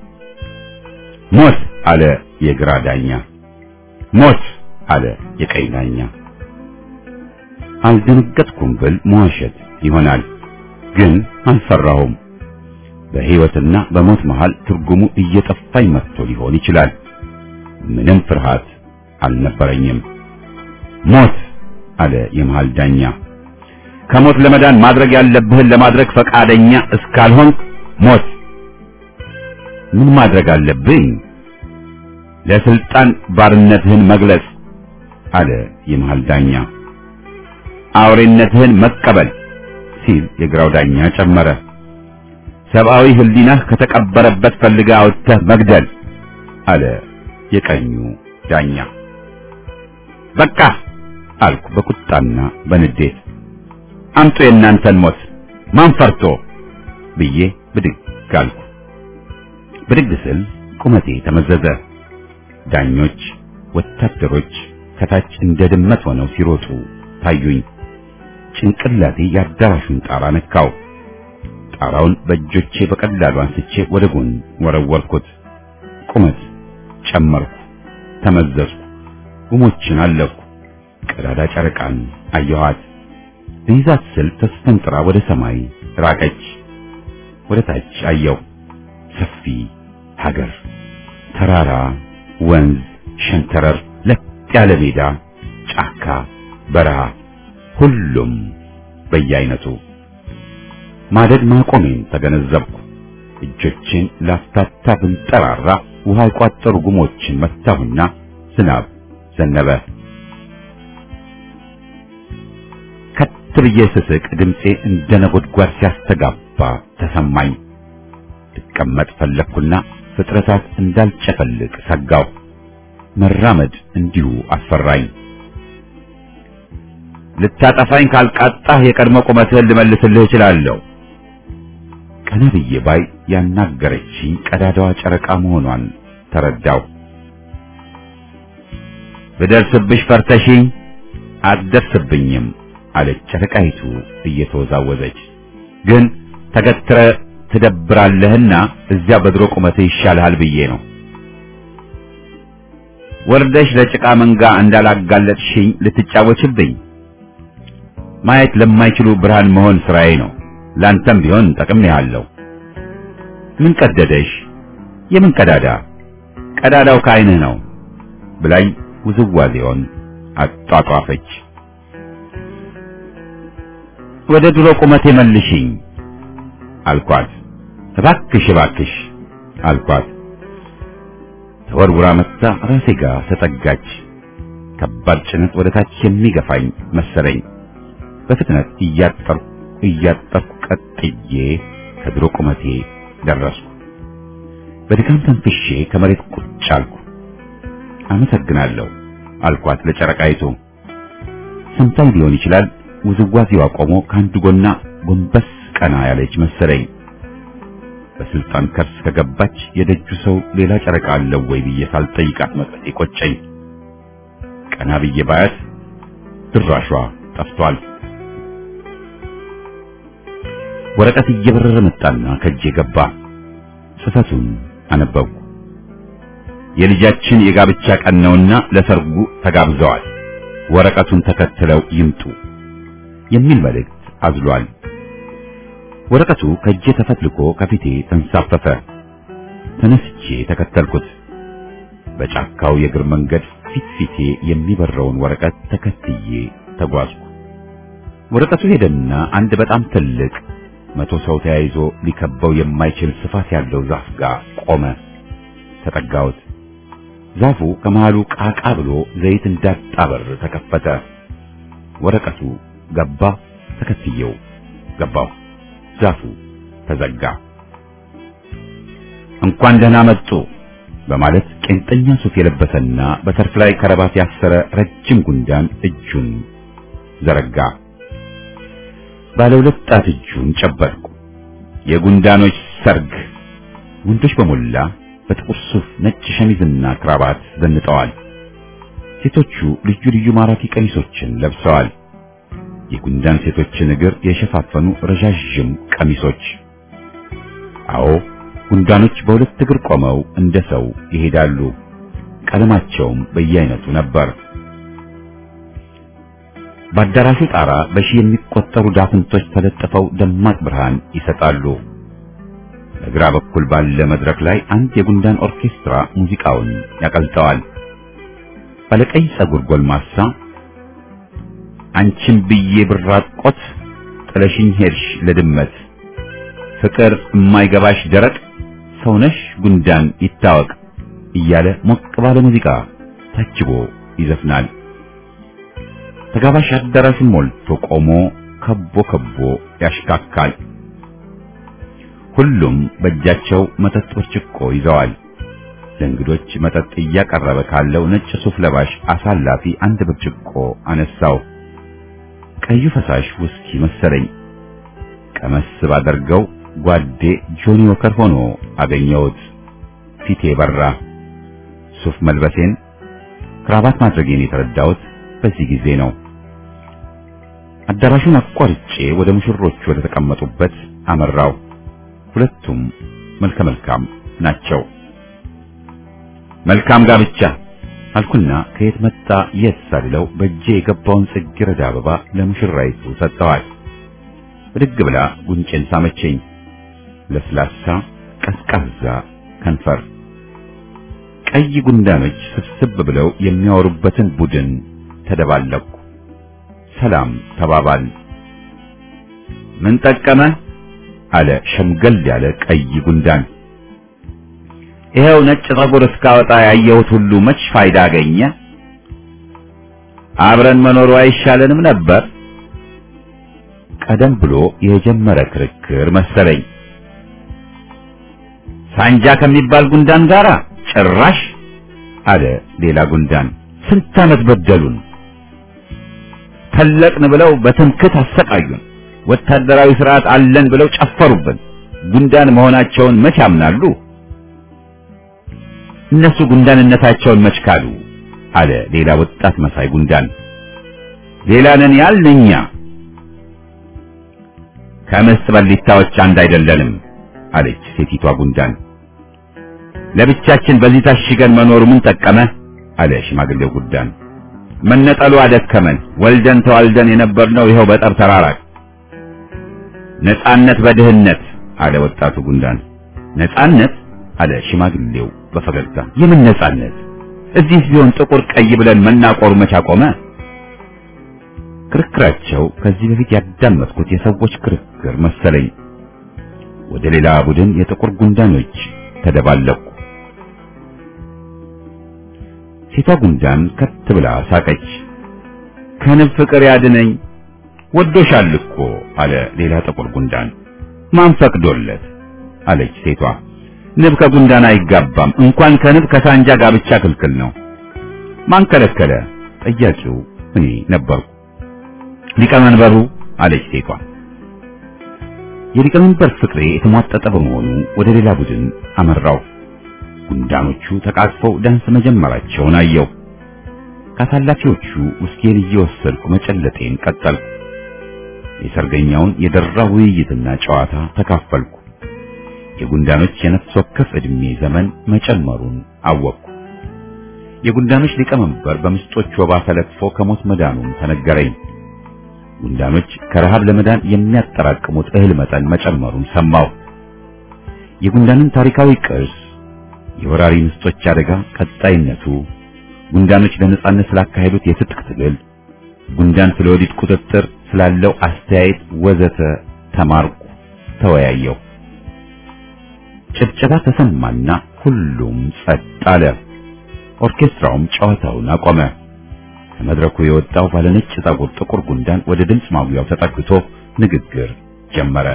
ሞት አለ የግራ ዳኛ። ሞት አለ የቀኝ ዳኛ። አልደነገጥኩም ብል መዋሸት ይሆናል፣ ግን አልፈራሁም። በሕይወትና በሞት መሃል ትርጉሙ እየጠፋኝ መጥቶ ሊሆን ይችላል። ምንም ፍርሃት አልነበረኝም። ሞት አለ የመሃል ዳኛ። ከሞት ለመዳን ማድረግ ያለብህን ለማድረግ ፈቃደኛ እስካልሆን ሞት። ምን ማድረግ አለብኝ? ለስልጣን ባርነትህን መግለጽ አለ የመሃል ዳኛ። አውሬነትህን መቀበል ሲል የግራው ዳኛ ጨመረ። ሰብአዊ ህሊናህ ከተቀበረበት ፈልገህ አውጥተህ መግደል አለ የቀኙ ዳኛ። በቃ አልኩ በቁጣና በንዴት። አምጡ የእናንተን ሞት ማን ፈርቶ ብዬ ብድግ አልኩ። ብድግ ስል ቁመቴ ተመዘዘ። ዳኞች፣ ወታደሮች ከታች እንደ ድመት ሆነው ሲሮጡ ታዩኝ። ጭንቅላቴ የአዳራሹን ጣራ ነካው። ጣራውን በእጆቼ በቀላሉ አንስቼ ወደ ጎን ወረወርኩት። ቁመት ጨመርኩ፣ ተመዘዝኩ፣ ጉሞችን አለፍኩ። ቀዳዳ ጨረቃን አየኋት። ልይዛት ስል ተስፈንጥራ ወደ ሰማይ ራቀች። ወደ ታች አየው። ሰፊ ሀገር፣ ተራራ፣ ወንዝ፣ ሸንተረር፣ ለጥ ያለ ሜዳ፣ ጫካ፣ በረሃ፣ ሁሉም በየአይነቱ ማደግ ማቆሜን ተገነዘብኩ። እጆቼን ላፍታታ ብንጠራራ ውሃ የቋጠሩ ጉሞችን መታሁና ዝናብ ዘነበ። ከት ብዬ ስስቅ ድምፄ እንደ ነጎድጓድ ሲያስተጋባ ተሰማኝ። ልቀመጥ ፈለግኩና ፍጥረታት እንዳልጨፈልቅ ሰጋው። መራመድ እንዲሁ አስፈራኝ። ልታጠፋኝ ካልቃጣህ የቀድሞ ቁመትህን ልመልስልህ እችላለሁ። ቀና ብዬ ባይ ያናገረችኝ ቀዳዳዋ ጨረቃ መሆኗን ተረዳው። ብደርስብሽ ፈርተሽኝ አትደርስብኝም አለች ጨረቃይቱ እየተወዛወዘች። ግን ተገትረ ትደብራለህና እዚያ በድሮ ቁመትህ ይሻልሃል ብዬ ነው። ወርደሽ ለጭቃ መንጋ እንዳላጋለጥሽኝ ልትጫወችብኝ። ማየት ለማይችሉ ብርሃን መሆን ስራዬ ነው። ላንተም ቢሆን ጠቅሜሃለሁ። ምን ቀደደሽ? የምን ቀዳዳ? ቀዳዳው ከዓይንህ ነው ብላኝ ውዝዋዜውን አጧጧፈች። ወደ ድሮ ቁመቴ መልሽኝ አልኳት። እባክሽ እባክሽ አልኳት። ተወርውራ መጥታ ራሴ ጋር ተጠጋች። ከባድ ጭነት ወደ ታች የሚገፋኝ መሰለኝ። በፍጥነት እያጠርኩ እያጠርኩ ቀጥዬ ከድሮ ቁመቴ ደረስኩ። በድካም ተንፍሼ ከመሬት ቁጭ አልኩ። አመሰግናለሁ አልኳት ለጨረቃይቱ። ሰምታኝ ሊሆን ይችላል። ውዝዋዜዋ ቆሞ ከአንዱ ጎና ጎንበስ ቀና ያለች መሰለኝ። በስልጣን ከርስ ከገባች የደጁ ሰው ሌላ ጨረቃ አለው ወይ ብዬ ሳልጠይቃት መቅረቴ ቆጨኝ። ቀና ብዬ ባያት ድራሿ ጠፍቷል። ወረቀት እየበረረ መጣና ከእጄ ገባ። ጽፈቱን አነበብኩ። የልጃችን የጋብቻ ቀን ነውና ለሰርጉ ተጋብዘዋል። ወረቀቱን ተከትለው ይምጡ የሚል መልእክት አዝሏል። ወረቀቱ ከእጄ ተፈትልኮ ከፊቴ ተንሳፈፈ። ተነስቼ ተከተልኩት። በጫካው የእግር መንገድ ፊት ፊቴ የሚበረውን ወረቀት ተከትዬ ተጓዝኩ። ወረቀቱ ሄደና አንድ በጣም ትልቅ መቶ ሰው ተያይዞ ሊከበው የማይችል ስፋት ያለው ዛፍ ጋር ቆመ። ተጠጋሁት። ዛፉ ከመሃሉ ቃቃ ብሎ ዘይት እንዳጣበር ተከፈተ። ወረቀቱ ገባ። ተከትየው ገባሁ። ዛፉ ተዘጋ። እንኳን ደህና መጡ በማለት ቄንጠኛ ሱፍ የለበሰና በተርፍ ላይ ከረባት ያሰረ ረጅም ጉንዳን እጁን ዘረጋ። ባለ ሁለት ጣት እጁን ጨበጥኩ። የጉንዳኖች ሰርግ። ወንዶች በሞላ በጥቁር ሱፍ ነጭ ሸሚዝና ክራባት ዘንጠዋል። ሴቶቹ ልዩ ልዩ ማራኪ ቀሚሶችን ለብሰዋል። የጉንዳን ሴቶችን እግር የሸፋፈኑ ረዣዥም ቀሚሶች። አዎ ጉንዳኖች በሁለት እግር ቆመው እንደ ሰው ይሄዳሉ። ቀለማቸውም በየአይነቱ ነበር። በአዳራሹ ጣራ በሺህ የሚቆጠሩ ዳፍንቶች ተለጥፈው ደማቅ ብርሃን ይሰጣሉ። በግራ በኩል ባለ መድረክ ላይ አንድ የጉንዳን ኦርኬስትራ ሙዚቃውን ያቀልጠዋል። ባለቀይ ጸጉር ጎልማሳ አንቺን ብዬ ብራቆት ጥለሽኝ ሄድሽ ለድመት ፍቅር የማይገባሽ ደረቅ ሰውነሽ ጉንዳን ይታወቅ እያለ ሞቅ ባለ ሙዚቃ ታጅቦ ይዘፍናል። ተጋባሽ አዳራሹን ሞልቶ ቆሞ ከቦ ከቦ ያሽካካል። ሁሉም በእጃቸው መጠጥ ብርጭቆ ይዘዋል። ለእንግዶች መጠጥ እያቀረበ ካለው ነጭ ሱፍ ለባሽ አሳላፊ አንድ ብርጭቆ አነሳው። ቀዩ ፈሳሽ ውስኪ መሰለኝ። ቀመስ ባደርገው ጓዴ ጆኒ ዎከር ሆኖ አገኘሁት። ፊቴ በራ። ሱፍ መልበሴን ክራባት ማድረጌን የተረዳሁት በዚህ ጊዜ ነው። አዳራሹን አቋርጬ ወደ ሙሽሮቹ ወደ ተቀመጡበት አመራው። ሁለቱም መልከ መልካም ናቸው። መልካም ጋብቻ አልኩና ከየት መጣ የት ሳልለው በእጄ የገባውን ጽጌረዳ አበባ ለሙሽራይቱ ሰጠዋል። ብድግ ብላ ጉንጬን ሳመችኝ። ለስላሳ ቀዝቃዛ ከንፈር። ቀይ ጉንዳኖች ስብስብ ብለው የሚያወሩበትን ቡድን ተደባለቅኩ። ሰላም ተባባል። ምን ጠቀመ አለ ሸምገል ያለ ቀይ ጉንዳን። ይኸው ነጭ ፀጉር እስካወጣ ያየሁት ሁሉ መች ፋይዳ አገኘ? አብረን መኖሩ አይሻለንም ነበር? ቀደም ብሎ የጀመረ ክርክር መሰለኝ። ሳንጃ ከሚባል ጉንዳን ጋራ ጭራሽ አለ ሌላ ጉንዳን። ስንት ዓመት በደሉን፣ ተለቅን ብለው በትምክት አሰቃዩን፣ ወታደራዊ ስርዓት አለን ብለው ጨፈሩብን። ጉንዳን መሆናቸውን መች ያምናሉ? እነሱ ጉንዳንነታቸውን መች ካሉ? አለ ሌላ ወጣት መሳይ ጉንዳን። ሌላ ነን ያልን እኛ ከምስጥ በሊታዎች አንድ አይደለንም አለች ሴቲቷ ጉንዳን። ለብቻችን በዚህ ታሽገን መኖሩ ምን ጠቀመ? አለ ሽማግሌው ጉንዳን። መነጠሉ አደከመን። ወልደን ተዋልደን የነበርነው ይኸው በጠብ ተራራቅ። ነጻነት በድህነት አለ ወጣቱ ጉንዳን። ነጻነት አለ ሽማግሌው በፈገግታ። የምን ነጻነት? እዚህ ቢሆን ጥቁር ቀይ ብለን መናቆሩ መች አቆመ? ክርክራቸው ከዚህ በፊት ያዳመጥኩት የሰዎች ክርክር መሰለኝ። ወደ ሌላ ቡድን የጥቁር ጉንዳኖች ተደባለቁ። ሴቷ ጉንዳን ከት ብላ ሳቀች። ከንብ ፍቅር ያድነኝ ወዶሻል እኮ አለ ሌላ ጥቁር ጉንዳን። ማን ፈቅዶለት? አለች ሴቷ። ንብ ከጉንዳን አይጋባም። እንኳን ከንብ ከሳንጃ ጋብቻ ክልክል ነው። ማን ከለከለ? ጠያቂው እኔ ነበርኩ። ሊቀመንበሩ አለች ሴቷ። የሊቀመንበር ፍቅሬ የተሟጠጠ በመሆኑ ወደ ሌላ ቡድን አመራው። ጉንዳኖቹ ተቃቅፈው ዳንስ መጀመራቸውን አየው። ካሳላፊዎቹ ውስኪን እየወሰድኩ መጨለጤን ቀጠልኩ። የሰርገኛውን የደራ ውይይትና ጨዋታ ተካፈልኩ። የጉንዳኖች የነፍስ ወከፍ ዕድሜ ዘመን መጨመሩን አወቅኩ። የጉንዳኖች ሊቀመንበር በምስጦች ወባ ተለክፎ ከሞት መዳኑን ተነገረኝ። ጉንዳኖች ከረሃብ ለመዳን የሚያጠራቅሙት እህል መጠን መጨመሩን ሰማሁ። የጉንዳንን ታሪካዊ ቅርስ፣ የወራሪ ምስጦች አደጋ ቀጣይነቱ፣ ጉንዳኖች ለነጻነት ስላካሄዱት የትጥቅ ትግል፣ ጉንዳን ስለ ወዲት ቁጥጥር ስላለው አስተያየት ወዘተ ተማርኩ፣ ተወያየሁ። ጭብጨባ ተሰማና ሁሉም ጸጥ አለ። ኦርኬስትራውም ጨዋታውን አቆመ። ከመድረኩ የወጣው ባለነጭ ፀጉር ጥቁር ጉንዳን ወደ ድምፅ ማጉያው ተጠግቶ ንግግር ጀመረ።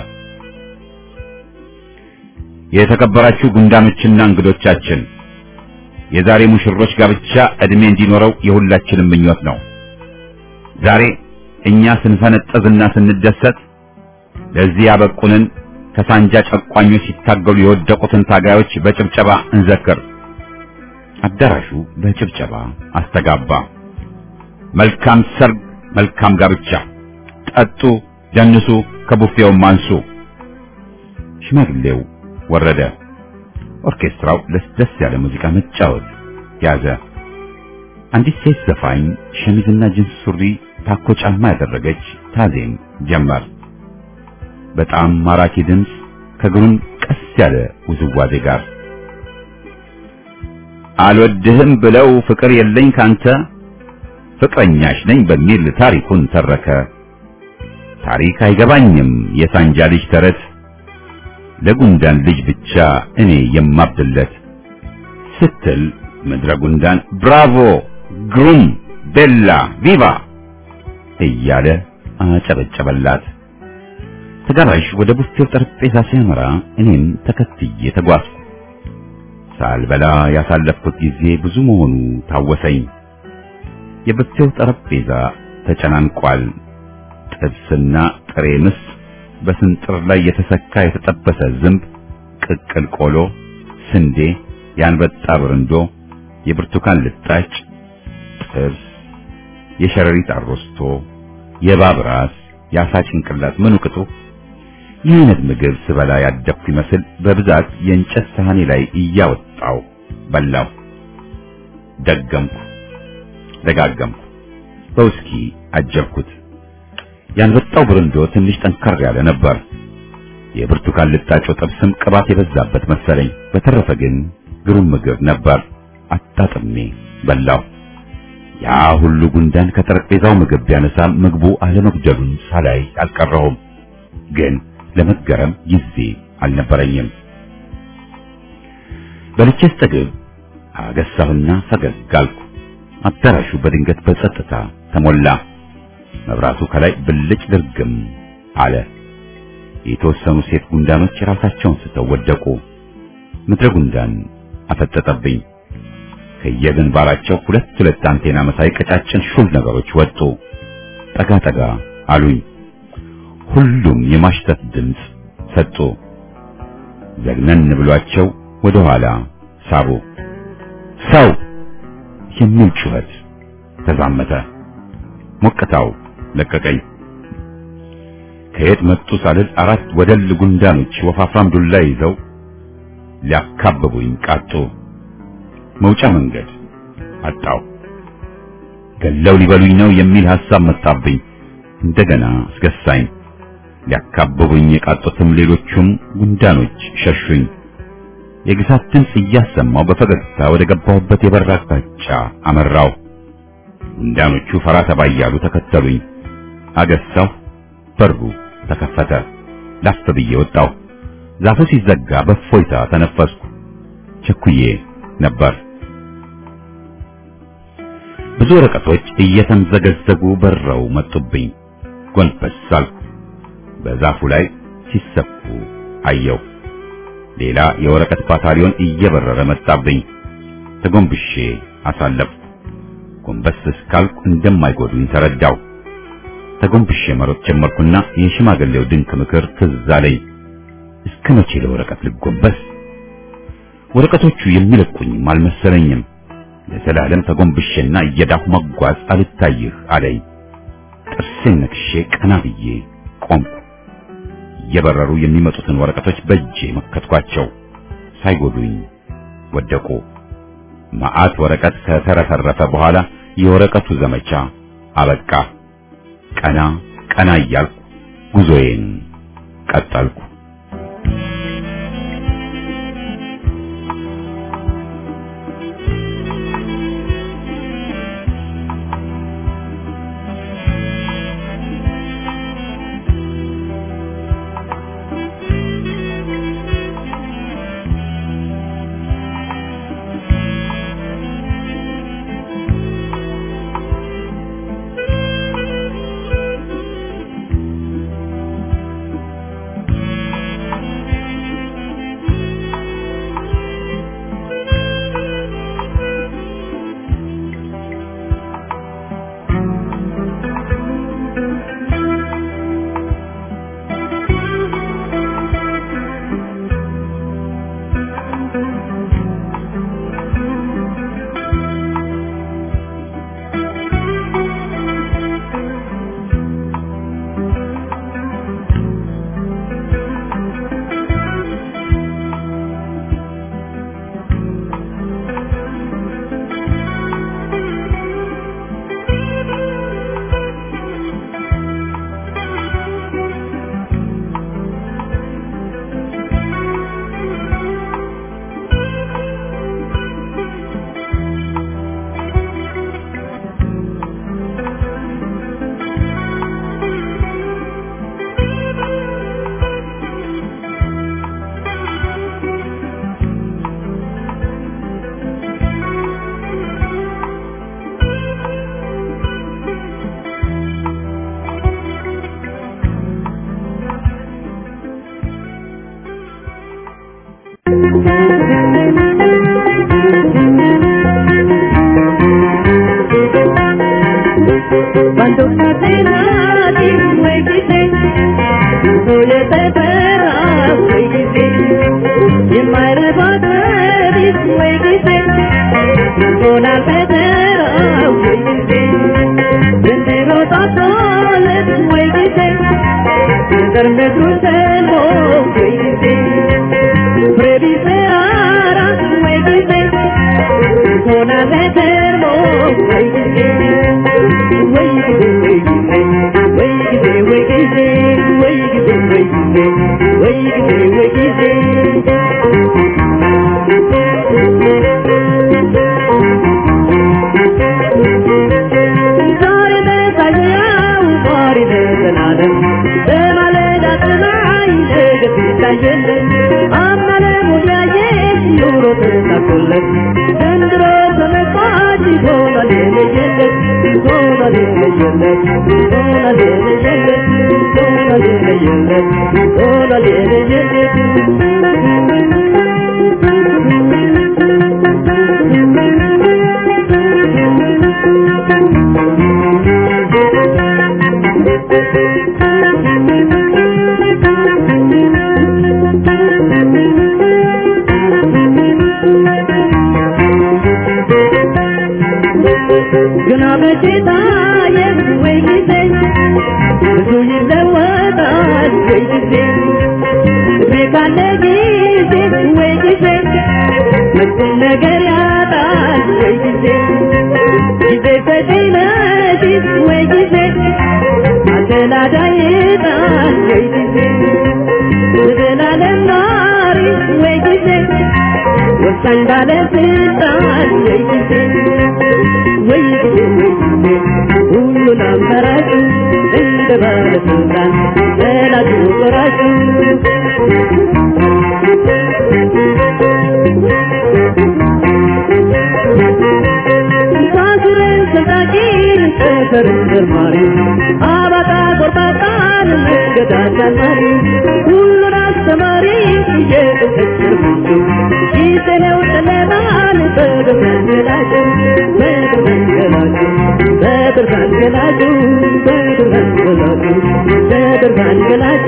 የተከበራችሁ ጉንዳኖችና እንግዶቻችን፣ የዛሬ ሙሽሮች ጋብቻ ዕድሜ እንዲኖረው የሁላችንም ምኞት ነው። ዛሬ እኛ ስንፈነጠዝና ስንደሰት ለዚህ ያበቁንን ከሳንጃ ጨቋኞች ሲታገሉ የወደቁትን ታጋዮች በጭብጨባ እንዘክር። አዳራሹ በጭብጨባ አስተጋባ። መልካም ሰርግ፣ መልካም ጋብቻ። ጠጡ፣ ደንሱ፣ ከቡፌውም አንሱ። ሽማግሌው ወረደ። ኦርኬስትራው ለስለስ ያለ ሙዚቃ መጫወት ያዘ። አንዲት ሴት ዘፋኝ ሸሚዝና ጅንስ ሱሪ፣ ታኮ ጫማ ያደረገች ታዜም ጀመር። በጣም ማራኪ ድምፅ ከግሩም ቀስ ያለ ውዝዋዜ ጋር አልወድህም ብለው ፍቅር የለኝ ካንተ ፍቅረኛሽ ነኝ በሚል ታሪኩን ተረከ። ታሪክ አይገባኝም የሳንጃ ልጅ ተረት ለጉንዳን ልጅ ብቻ እኔ የማብድለት ስትል ምድረ ጉንዳን ብራቮ፣ ግሩም፣ ቤላ፣ ቪቫ እያለ አጨበጨበላት። ተጋባዥ ወደ ቡፌው ጠረጴዛ ሲያመራ እኔም ተከትዬ ተጓዝኩ። ሳልበላ ያሳለፍኩት ጊዜ ብዙ መሆኑ ታወሰኝ። የቡፌው ጠረጴዛ ተጨናንቋል። ጥብስና ጥሬ ምስጥ፣ በስንጥር ላይ የተሰካ የተጠበሰ ዝንብ፣ ቅቅል ቆሎ፣ ስንዴ፣ የአንበጣ ብርንዶ፣ የብርቱካን ልጣጭ፣ ጥብስ፣ የሸረሪት አሮስቶ፣ የእባብ ራስ፣ የአሳ ጭንቅላት ምኑ ቅጡ ይህ አይነት ምግብ ስበላ ያደግኩ ይመስል በብዛት የእንጨት ሳህኔ ላይ እያወጣው በላው። ደገምኩ፣ ደጋገምኩ፣ በውስኪ አጀብኩት። ያንበጣው ብርንዶ ትንሽ ጠንከር ያለ ነበር። የብርቱካን ልጣጮ ጥብስም ቅባት የበዛበት መሰለኝ። በተረፈ ግን ግሩም ምግብ ነበር። አጣጥሜ በላው። ያ ሁሉ ጉንዳን ከጠረጴዛው ምግብ ቢያነሳም ምግቡ አለመጉደሉን ሳላይ አልቀረሁም። ግን ለመገረም ጊዜ አልነበረኝም። በልቼ ስጠግብ አገሳሁና ፈገግ አልኩ። አዳራሹ በድንገት በጸጥታ ተሞላ። መብራቱ ከላይ ብልጭ ድርግም አለ። የተወሰኑ ሴት ጉንዳኖች ራሳቸውን ስተው ወደቁ። ምድረ ጉንዳን አፈጠጠብኝ። ከየግንባራቸው ሁለት ሁለት አንቴና መሳይ ቀጫጭን ሹል ነገሮች ወጡ። ጠጋ ጠጋ አሉኝ። ሁሉም የማሽተት ድምፅ ሰጡ። ዘግነን ብሏቸው ወደ ኋላ ሳቡ። ሰው የሚል ጩኸት ተዛመተ። ሞቅታው ለቀቀኝ። ከየት መጡ ሳልል አራት ወደል ጉንዳኖች ወፋፍራም ዱላ ይዘው ሊያካብቡኝ ቃጡ። መውጫ መንገድ አጣው። ገለው ሊበሉኝ ነው የሚል ሐሳብ መጣብኝ። እንደገና አስገሳኝ። ሊያካብቡኝ የቃጡትም ሌሎቹም ጉንዳኖች ሸሹኝ። የግሳት ድምፅ እያሰማው በፈገግታ ወደ ገባሁበት የበር አቅጣጫ አመራው። ጉንዳኖቹ ፈራ ተባ እያሉ ተከተሉኝ። አገሳሁ። በሩ ተከፈተ። ላፍ ብዬ ወጣሁ። ዛፉ ሲዘጋ በእፎይታ ተነፈስኩ። ቸኩዬ ነበር። ብዙ ወረቀቶች እየተምዘገዘጉ በረው መጡብኝ። ጎንበስ አልኩ። በዛፉ ላይ ሲሰፉ አየሁ። ሌላ የወረቀት ባታሊዮን እየበረረ መጣብኝ። ተጎንብሼ አሳለፍኩ። ጎንበስ እስካልኩ እንደማይጎዱኝ ተረዳው። ተጎንብሼ መሮጥ ጀመርኩና የሽማግሌው ድንቅ ምክር ትዝ አለኝ። እስከ መቼ ለወረቀት ልጎንበስ? ወረቀቶቹ የሚለቁኝም አልመሰለኝም። ለዘላለም ተጎንብሼና እየዳሁ መጓዝ አልታይህ አለኝ። ጥርሴን ነክሼ ቀና ብዬ ቆምኩ። እየበረሩ የሚመጡትን ወረቀቶች በእጄ መከትኳቸው። ሳይጎዱኝ ወደቁ። መዓት ወረቀት ከተረፈረፈ በኋላ የወረቀቱ ዘመቻ አበቃ። ቀና ቀና እያልኩ ጉዞዬን ቀጠልኩ። Cuando una pena tiene un huequite, no le prepara un huequite. Y en madre padre dice un huequite, con la pedera un huequite. Desde los atoles un huequite, desde tu selvo un huequite. Previseara un huequite, con la pedera un huequite. ዛሬ በሳያው ዛሬ በዘላለም በማለዳ ፀሐይ ለየለት ዘንድሮ ተመጣጭ ሆኗል የለየለት ሆኗል የለየለት ሆኗል የለየለት ሆኗል የለየለት ሆኗል የለየለት ግና በጌታ ወይ ጊዜ ብዙ ይለወጣል ወይ ጊዜ እድሜ ካለ ጊዜ ወይ ጊዜ መጥፎ ነገር ያጣል ወይ ጊዜ ጊዜ በጤነሽ ወይ ጊዜ አደላዳይ ጣል ወይ ጊዜ ዘላለም ናሪ ወይ ጊዜ ወሳኝ ባለስልጣን ወይ ጊዜ ወይ ጊዜ ወይ ጊዜ ሁሉን አማራጩ እንደ ባለስልጣን ጠላቱ ቆራጩ ሳስረን ሰጣቂን ጠፈርን መርማሪ አባጣ ጎርባጣን መንገድ አሳማሪ ሁሉን አስተማሪ እየተከተሉ ጊዜ ነው ጨለማን በብርሃን ገላጩ በብርሃን ገላጩ በብርሃን ገላጩ በብርሃን ገላጩ በብርሃን ገላጩ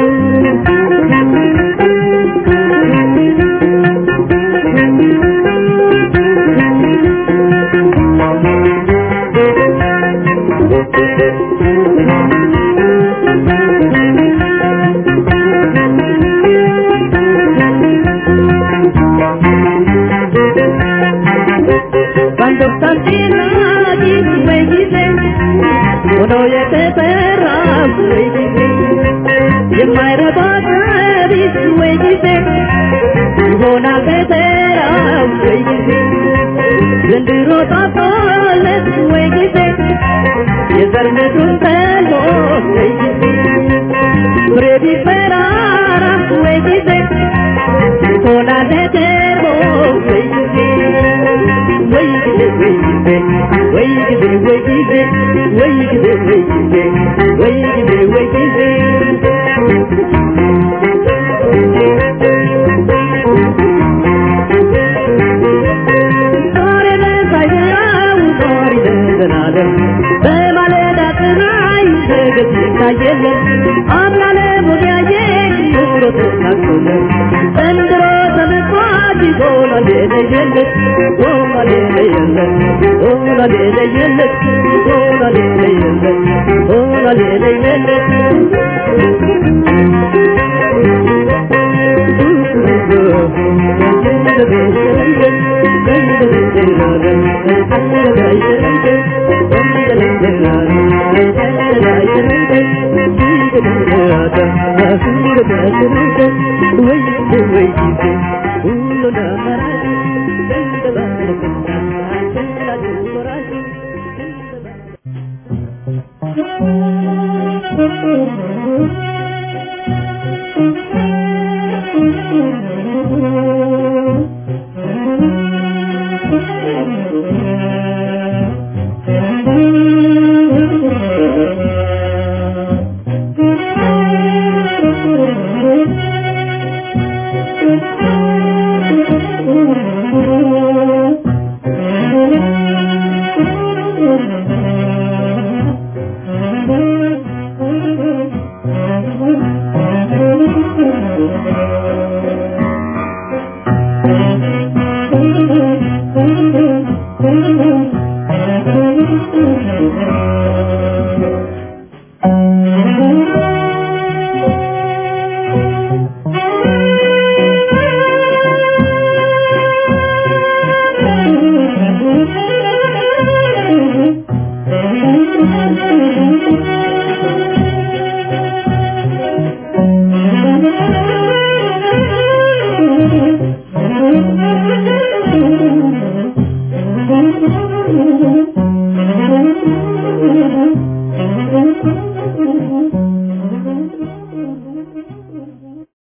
cuando ሳንቲና ጊዜ ወይ ጊዜ ሆኖ የተሰራ ወይ ጊዜ የማይረባ ቀቢስ ወይ ጊዜ ይሆናል በተራ ወይ ጊዜ ዘንድሮ ጣፋለት ወይ ጊዜ የዘር ምድሩን ተሎ ወይ ጊዜ ፍሬ ቢፈራራ ወይ ጊዜ ይሆናል ተርቦ ወይ ጊዜ ወይ ጊዜ ወይ ጊዜ ወይ ጊዜ ወይ ጊዜ ወይ ጊዜ ወይ ጊዜ ወይ ጊዜ ወይ ጊዜ ዛሬ በሳይያው ዛሬ በዘላለም በማለዳ ፀሐይ በገጽ ይታየለን አምናለ ሙዲያየ ኑሮ ተሳክቶለን ዘንድሮ ተመቷል ሆኗል የለየለት ሆኗል የለየለት ሆኗል የለየለት ሆኗል የለየለት ሆኗል የለየለት